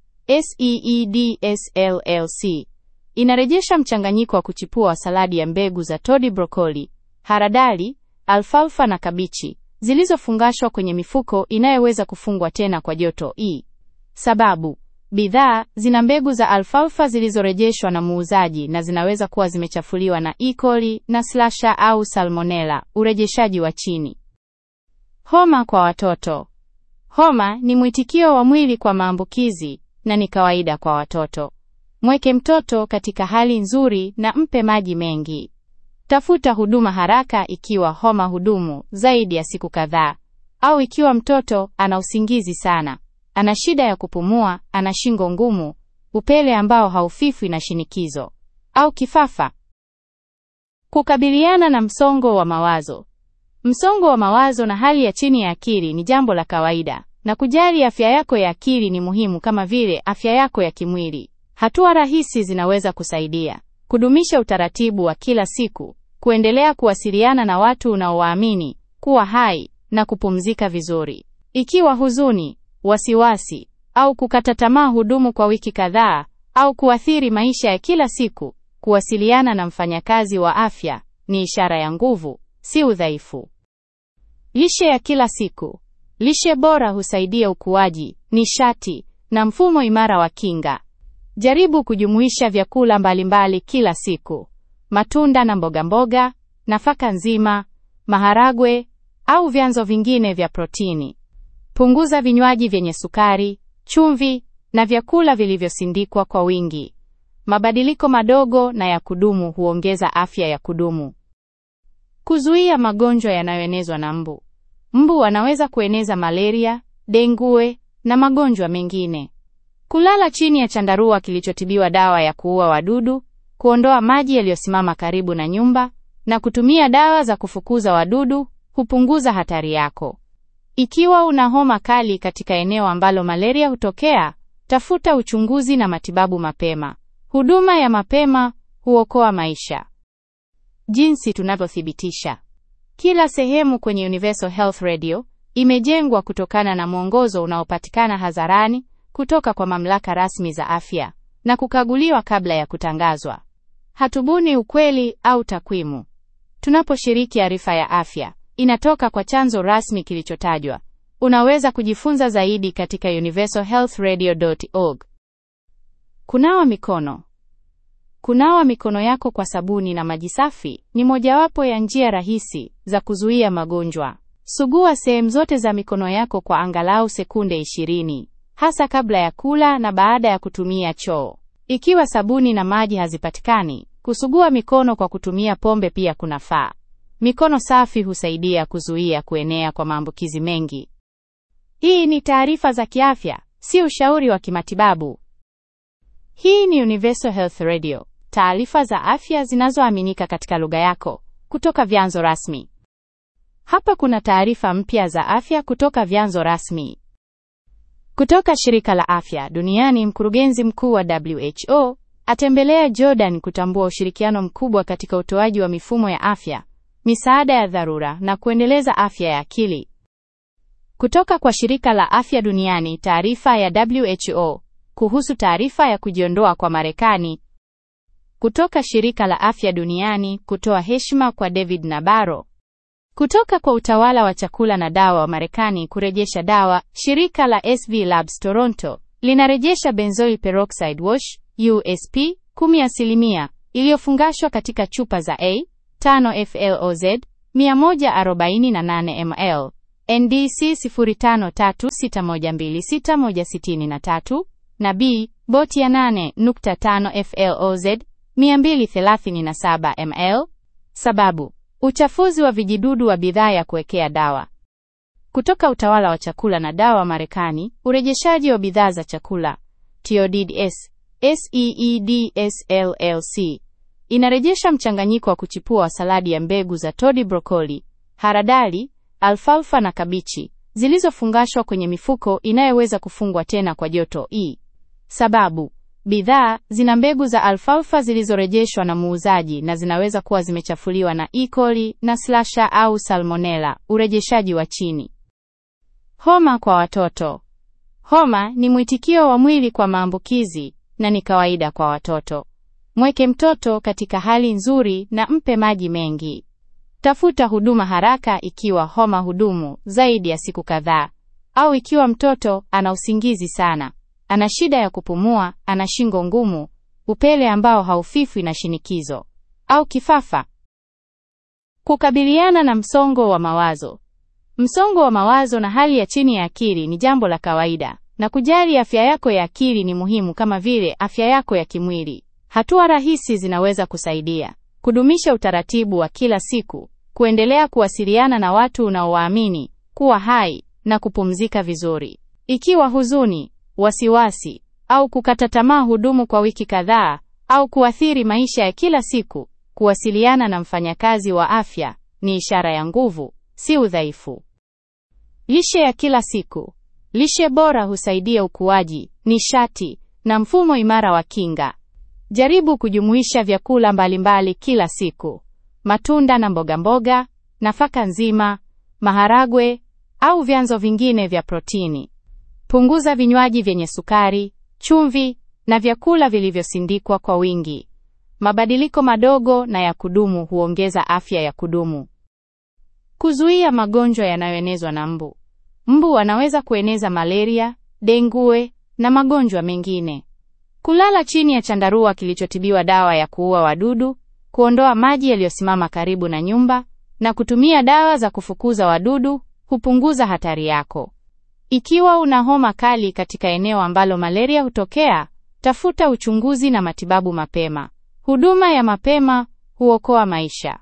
SEEDS LLC inarejesha mchanganyiko wa kuchipua wa saladi ya mbegu za todi, brokoli, haradali, alfalfa na kabichi zilizofungashwa kwenye mifuko inayoweza kufungwa tena kwa joto E. Sababu: bidhaa zina mbegu za alfalfa zilizorejeshwa na muuzaji na zinaweza kuwa zimechafuliwa na E. coli na slasha au salmonella. Urejeshaji wa chini. Homa kwa watoto. Homa ni mwitikio wa mwili kwa maambukizi na ni kawaida kwa watoto. Mweke mtoto katika hali nzuri na mpe maji mengi. Tafuta huduma haraka ikiwa homa hudumu zaidi ya siku kadhaa au ikiwa mtoto ana usingizi sana, ana shida ya kupumua, ana shingo ngumu, upele ambao haufifwi na shinikizo au kifafa. Kukabiliana na msongo wa mawazo. Msongo wa mawazo na hali ya chini ya akili ni jambo la kawaida, na kujali afya yako ya akili ni muhimu kama vile afya yako ya kimwili. Hatua rahisi zinaweza kusaidia: kudumisha utaratibu wa kila siku, kuendelea kuwasiliana na watu unaowaamini, kuwa hai na kupumzika vizuri. Ikiwa huzuni, wasiwasi au kukata tamaa hudumu kwa wiki kadhaa au kuathiri maisha ya kila siku, kuwasiliana na mfanyakazi wa afya ni ishara ya nguvu, si udhaifu. Lishe ya kila siku. Lishe bora husaidia ukuaji, nishati na mfumo imara wa kinga. Jaribu kujumuisha vyakula mbalimbali kila siku: matunda na mboga mboga, nafaka nzima, maharagwe au vyanzo vingine vya protini. Punguza vinywaji vyenye sukari, chumvi na vyakula vilivyosindikwa kwa wingi. Mabadiliko madogo na ya kudumu huongeza afya ya kudumu. Kuzuia magonjwa yanayoenezwa na mbu. Mbu wanaweza kueneza malaria, dengue na magonjwa mengine. Kulala chini ya chandarua kilichotibiwa dawa ya kuua wadudu, kuondoa maji yaliyosimama karibu na nyumba na kutumia dawa za kufukuza wadudu hupunguza hatari yako. Ikiwa una homa kali katika eneo ambalo malaria hutokea, tafuta uchunguzi na matibabu mapema. Huduma ya mapema huokoa maisha. Jinsi tunavyothibitisha. Kila sehemu kwenye Universal Health Radio imejengwa kutokana na mwongozo unaopatikana hadharani kutoka kwa mamlaka rasmi za afya na kukaguliwa kabla ya kutangazwa. Hatubuni ukweli au takwimu. Tunaposhiriki arifa ya afya, inatoka kwa chanzo rasmi kilichotajwa. Unaweza kujifunza zaidi katika universalhealthradio.org. Kunawa mikono. Kunawa mikono yako kwa sabuni na maji safi ni mojawapo ya njia rahisi za kuzuia magonjwa. Sugua sehemu zote za mikono yako kwa angalau sekunde 20, hasa kabla ya kula na baada ya kutumia choo. Ikiwa sabuni na maji hazipatikani, kusugua mikono kwa kutumia pombe pia kunafaa. Mikono safi husaidia kuzuia kuenea kwa maambukizi mengi. Hii ni taarifa za kiafya, si ushauri wa kimatibabu. Hii ni Universal Health Radio, taarifa za afya zinazoaminika katika lugha yako kutoka vyanzo rasmi. Hapa kuna taarifa mpya za afya kutoka vyanzo rasmi. Kutoka shirika la afya duniani, mkurugenzi mkuu wa WHO atembelea Jordan kutambua ushirikiano mkubwa katika utoaji wa mifumo ya afya, misaada ya dharura na kuendeleza afya ya akili. Kutoka kwa shirika la afya duniani, taarifa ya WHO kuhusu taarifa ya kujiondoa kwa Marekani. Kutoka shirika la afya duniani kutoa heshima kwa David Nabarro. Kutoka kwa utawala wa chakula na dawa wa Marekani kurejesha dawa, shirika la SV Labs Toronto linarejesha benzoyl peroxide wash USP 10% iliyofungashwa katika chupa za A 5 FLOZ 148 ml NDC 0536126163 na B boti ya 8.5 FLOZ 237 ml. Sababu: uchafuzi wa vijidudu wa bidhaa ya kuwekea dawa. Kutoka utawala wa chakula na dawa Marekani, urejeshaji wa bidhaa za chakula TODS SEEDS LLC inarejesha mchanganyiko wa kuchipua wa saladi ya mbegu za todi, brokoli, haradali, alfalfa na kabichi zilizofungashwa kwenye mifuko inayoweza kufungwa tena kwa joto E. Sababu: bidhaa zina mbegu za alfalfa zilizorejeshwa na muuzaji na zinaweza kuwa zimechafuliwa na E. coli na slasha au salmonella. Urejeshaji wa chini. Homa kwa watoto. Homa ni mwitikio wa mwili kwa maambukizi na ni kawaida kwa watoto. Mweke mtoto katika hali nzuri na mpe maji mengi. Tafuta huduma haraka ikiwa homa hudumu zaidi ya siku kadhaa au ikiwa mtoto ana usingizi sana, ana shida ya kupumua, ana shingo ngumu, upele ambao haufifwi na shinikizo au kifafa. Kukabiliana na msongo wa mawazo. Msongo wa mawazo na hali ya chini ya akili ni jambo la kawaida, na kujali afya yako ya akili ni muhimu kama vile afya yako ya kimwili. Hatua rahisi zinaweza kusaidia: kudumisha utaratibu wa kila siku, kuendelea kuwasiliana na watu unaowaamini, kuwa hai na kupumzika vizuri. Ikiwa huzuni, wasiwasi au kukata tamaa hudumu kwa wiki kadhaa au kuathiri maisha ya kila siku, kuwasiliana na mfanyakazi wa afya ni ishara ya nguvu, si udhaifu. Lishe ya kila siku. Lishe bora husaidia ukuaji, nishati na mfumo imara wa kinga. Jaribu kujumuisha vyakula mbalimbali kila siku: matunda na mboga mboga, nafaka nzima, maharagwe au vyanzo vingine vya protini. Punguza vinywaji vyenye sukari, chumvi na vyakula vilivyosindikwa kwa wingi. Mabadiliko madogo na ya kudumu huongeza afya ya kudumu. Kuzuia magonjwa yanayoenezwa na mbu. Mbu wanaweza kueneza malaria, dengue na magonjwa mengine. Kulala chini ya chandarua kilichotibiwa dawa ya kuua wadudu, kuondoa maji yaliyosimama karibu na nyumba na kutumia dawa za kufukuza wadudu hupunguza hatari yako. Ikiwa una homa kali katika eneo ambalo malaria hutokea, tafuta uchunguzi na matibabu mapema. Huduma ya mapema huokoa maisha.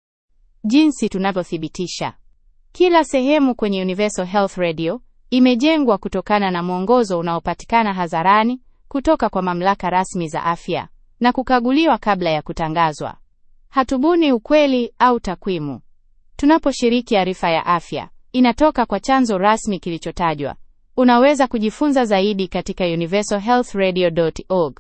Jinsi tunavyothibitisha. Kila sehemu kwenye Universal Health Radio imejengwa kutokana na mwongozo unaopatikana hadharani kutoka kwa mamlaka rasmi za afya na kukaguliwa kabla ya kutangazwa. Hatubuni ukweli au takwimu. Tunaposhiriki arifa ya afya, inatoka kwa chanzo rasmi kilichotajwa. Unaweza kujifunza zaidi katika universalhealthradio.org.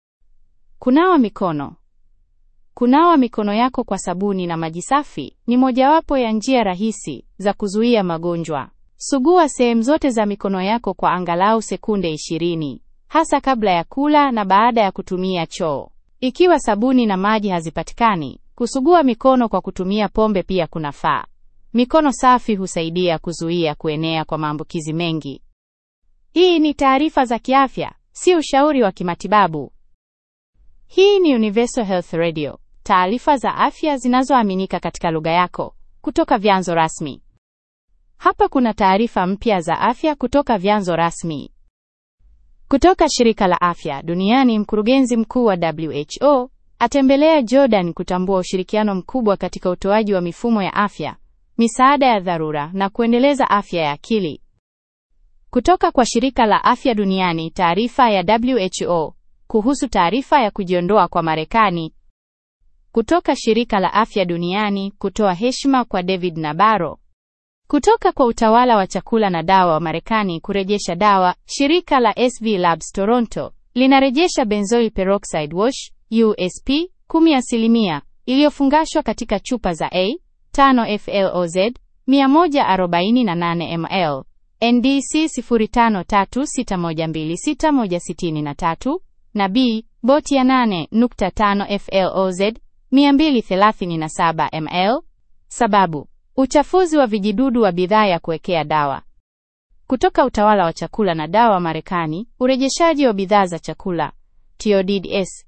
Kunawa mikono. Kunawa mikono yako kwa sabuni na maji safi ni mojawapo ya njia rahisi za kuzuia magonjwa. Sugua sehemu zote za mikono yako kwa angalau sekunde 20, hasa kabla ya kula na baada ya kutumia choo. Ikiwa sabuni na maji hazipatikani, kusugua mikono kwa kutumia pombe pia kunafaa. Mikono safi husaidia kuzuia kuenea kwa maambukizi mengi. Hii ni taarifa za kiafya, si ushauri wa kimatibabu. Hii ni Universal Health Radio, taarifa za afya zinazoaminika katika lugha yako kutoka vyanzo rasmi. Hapa kuna taarifa mpya za afya kutoka vyanzo rasmi. Kutoka shirika la afya duniani, mkurugenzi mkuu wa WHO atembelea Jordan kutambua ushirikiano mkubwa katika utoaji wa mifumo ya afya, misaada ya dharura na kuendeleza afya ya akili. Kutoka kwa shirika la afya duniani, taarifa ya WHO kuhusu taarifa ya kujiondoa kwa Marekani. Kutoka shirika la afya duniani kutoa heshima kwa David Nabaro. Kutoka kwa utawala wa chakula na dawa wa Marekani kurejesha dawa, shirika la SV Labs Toronto linarejesha benzoyl peroxide wash USP 10% iliyofungashwa katika chupa za A 5 FLOZ 148 ml NDC 0536126163 na B boti ya 8.5 FLOZ 237 ml. Sababu: Uchafuzi wa vijidudu wa bidhaa ya kuwekea dawa. Kutoka utawala wa chakula na dawa Marekani, urejeshaji wa bidhaa za chakula TODS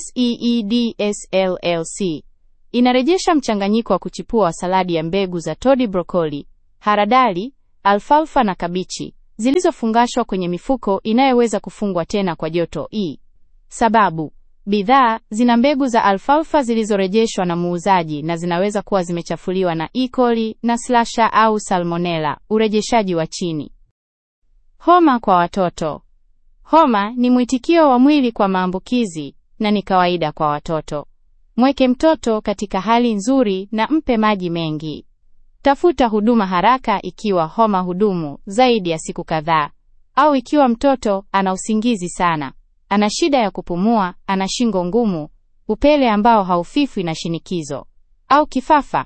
SEEDS LLC inarejesha mchanganyiko wa kuchipua wa saladi ya mbegu za todi, brokoli, haradali, alfalfa na kabichi zilizofungashwa kwenye mifuko inayoweza kufungwa tena kwa joto E. Sababu bidhaa zina mbegu za alfalfa zilizorejeshwa na muuzaji na zinaweza kuwa zimechafuliwa na E. coli na slasha au salmonella. Urejeshaji wa chini. Homa kwa watoto. Homa ni mwitikio wa mwili kwa maambukizi na ni kawaida kwa watoto. Mweke mtoto katika hali nzuri na mpe maji mengi. Tafuta huduma haraka ikiwa homa hudumu zaidi ya siku kadhaa au ikiwa mtoto ana usingizi sana, ana shida ya kupumua, ana shingo ngumu, upele ambao haufifwi na shinikizo au kifafa.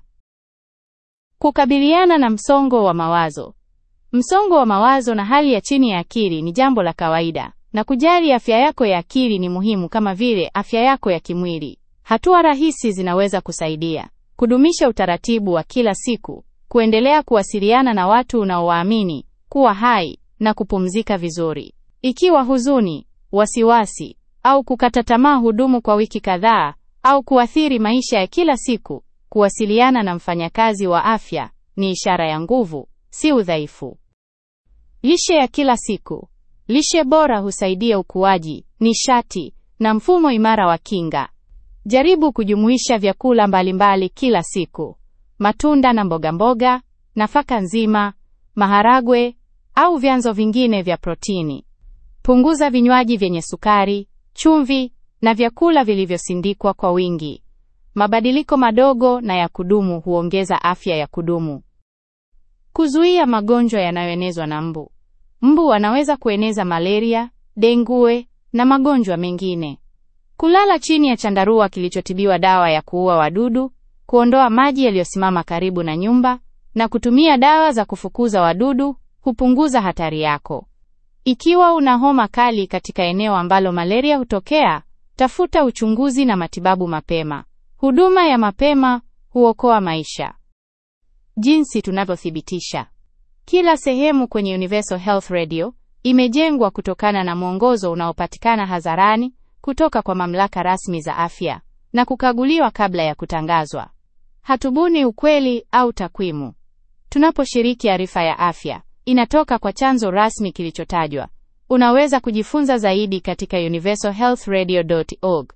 Kukabiliana na msongo wa mawazo. Msongo wa mawazo na hali ya chini ya akili ni jambo la kawaida, na kujali afya yako ya akili ni muhimu kama vile afya yako ya kimwili. Hatua rahisi zinaweza kusaidia: kudumisha utaratibu wa kila siku, kuendelea kuwasiliana na watu unaowaamini, kuwa hai na kupumzika vizuri. Ikiwa huzuni, wasiwasi au kukata tamaa hudumu kwa wiki kadhaa au kuathiri maisha ya kila siku, kuwasiliana na mfanyakazi wa afya ni ishara ya nguvu, si udhaifu. Lishe ya kila siku. Lishe bora husaidia ukuaji, nishati na mfumo imara wa kinga. Jaribu kujumuisha vyakula mbalimbali kila siku: matunda na mboga mboga, nafaka nzima, maharagwe au vyanzo vingine vya protini. Punguza vinywaji vyenye sukari, chumvi na vyakula vilivyosindikwa kwa wingi. Mabadiliko madogo na ya kudumu huongeza afya ya kudumu. Kuzuia magonjwa yanayoenezwa na mbu. Mbu wanaweza kueneza malaria, dengue na magonjwa mengine. Kulala chini ya chandarua kilichotibiwa dawa ya kuua wadudu, kuondoa maji yaliyosimama karibu na nyumba na kutumia dawa za kufukuza wadudu hupunguza hatari yako. Ikiwa una homa kali katika eneo ambalo malaria hutokea, tafuta uchunguzi na matibabu mapema. Huduma ya mapema huokoa maisha. Jinsi tunavyothibitisha. Kila sehemu kwenye Universal Health Radio imejengwa kutokana na mwongozo unaopatikana hadharani kutoka kwa mamlaka rasmi za afya na kukaguliwa kabla ya kutangazwa. Hatubuni ukweli au takwimu. Tunaposhiriki arifa ya afya, inatoka kwa chanzo rasmi kilichotajwa. Unaweza kujifunza zaidi katika universalhealthradio.org.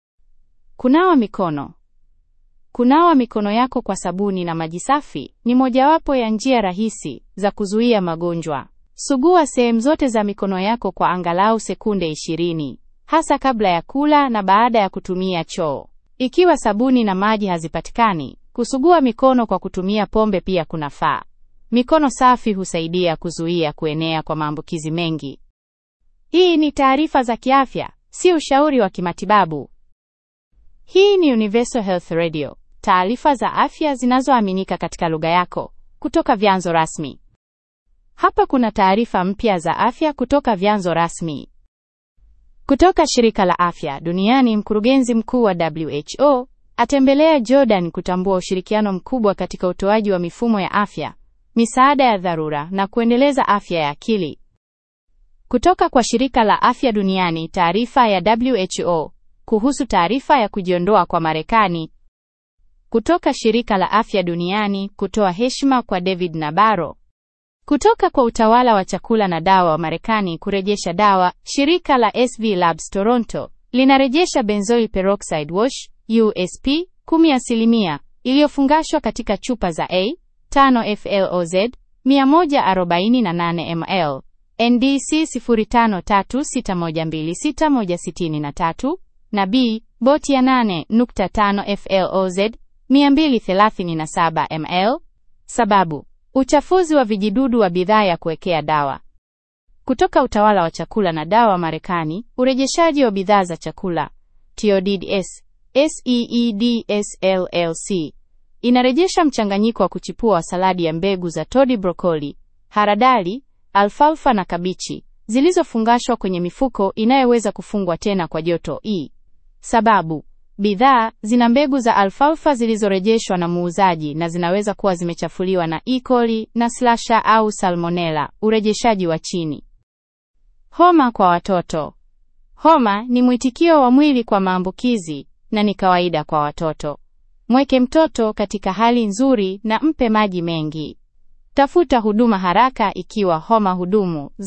Kunawa mikono. Kunawa mikono yako kwa sabuni na maji safi ni mojawapo ya njia rahisi za kuzuia magonjwa. Sugua sehemu zote za mikono yako kwa angalau sekunde 20, hasa kabla ya kula na baada ya kutumia choo. Ikiwa sabuni na maji hazipatikani, kusugua mikono kwa kutumia pombe pia kunafaa. Mikono safi husaidia kuzuia kuenea kwa maambukizi mengi. Hii ni taarifa za kiafya, si ushauri wa kimatibabu. Hii ni Universal Health Radio, taarifa za afya zinazoaminika katika lugha yako kutoka vyanzo rasmi. Hapa kuna taarifa mpya za afya kutoka vyanzo rasmi. Kutoka shirika la afya duniani, mkurugenzi mkuu wa WHO atembelea Jordan kutambua ushirikiano mkubwa katika utoaji wa mifumo ya afya, misaada ya dharura na kuendeleza afya ya akili. Kutoka kwa shirika la afya duniani, taarifa ya WHO kuhusu taarifa ya kujiondoa kwa Marekani. Kutoka shirika la afya duniani kutoa heshima kwa David Nabaro. Kutoka kwa utawala wa chakula na dawa wa Marekani kurejesha dawa, shirika la SV Labs Toronto linarejesha benzoyl peroxide wash USP 10% iliyofungashwa katika chupa za A 5 FLOZ 148 ml NDC 0536126163 na B boti ya 8.5 FLOZ 237 ml. Sababu: uchafuzi wa vijidudu wa bidhaa ya kuwekea dawa. Kutoka utawala wa chakula na dawa Marekani, urejeshaji wa bidhaa za chakula TODS SEEDS LLC inarejesha mchanganyiko wa kuchipua wa saladi ya mbegu za todi, brokoli, haradali, alfalfa na kabichi zilizofungashwa kwenye mifuko inayoweza kufungwa tena kwa joto E. Sababu: Bidhaa zina mbegu za alfalfa zilizorejeshwa na muuzaji na zinaweza kuwa zimechafuliwa na E. coli na slasha au salmonella, urejeshaji wa chini. Homa kwa watoto. Homa ni mwitikio wa mwili kwa maambukizi na ni kawaida kwa watoto. Mweke mtoto katika hali nzuri na mpe maji mengi. Tafuta huduma haraka ikiwa homa hudumu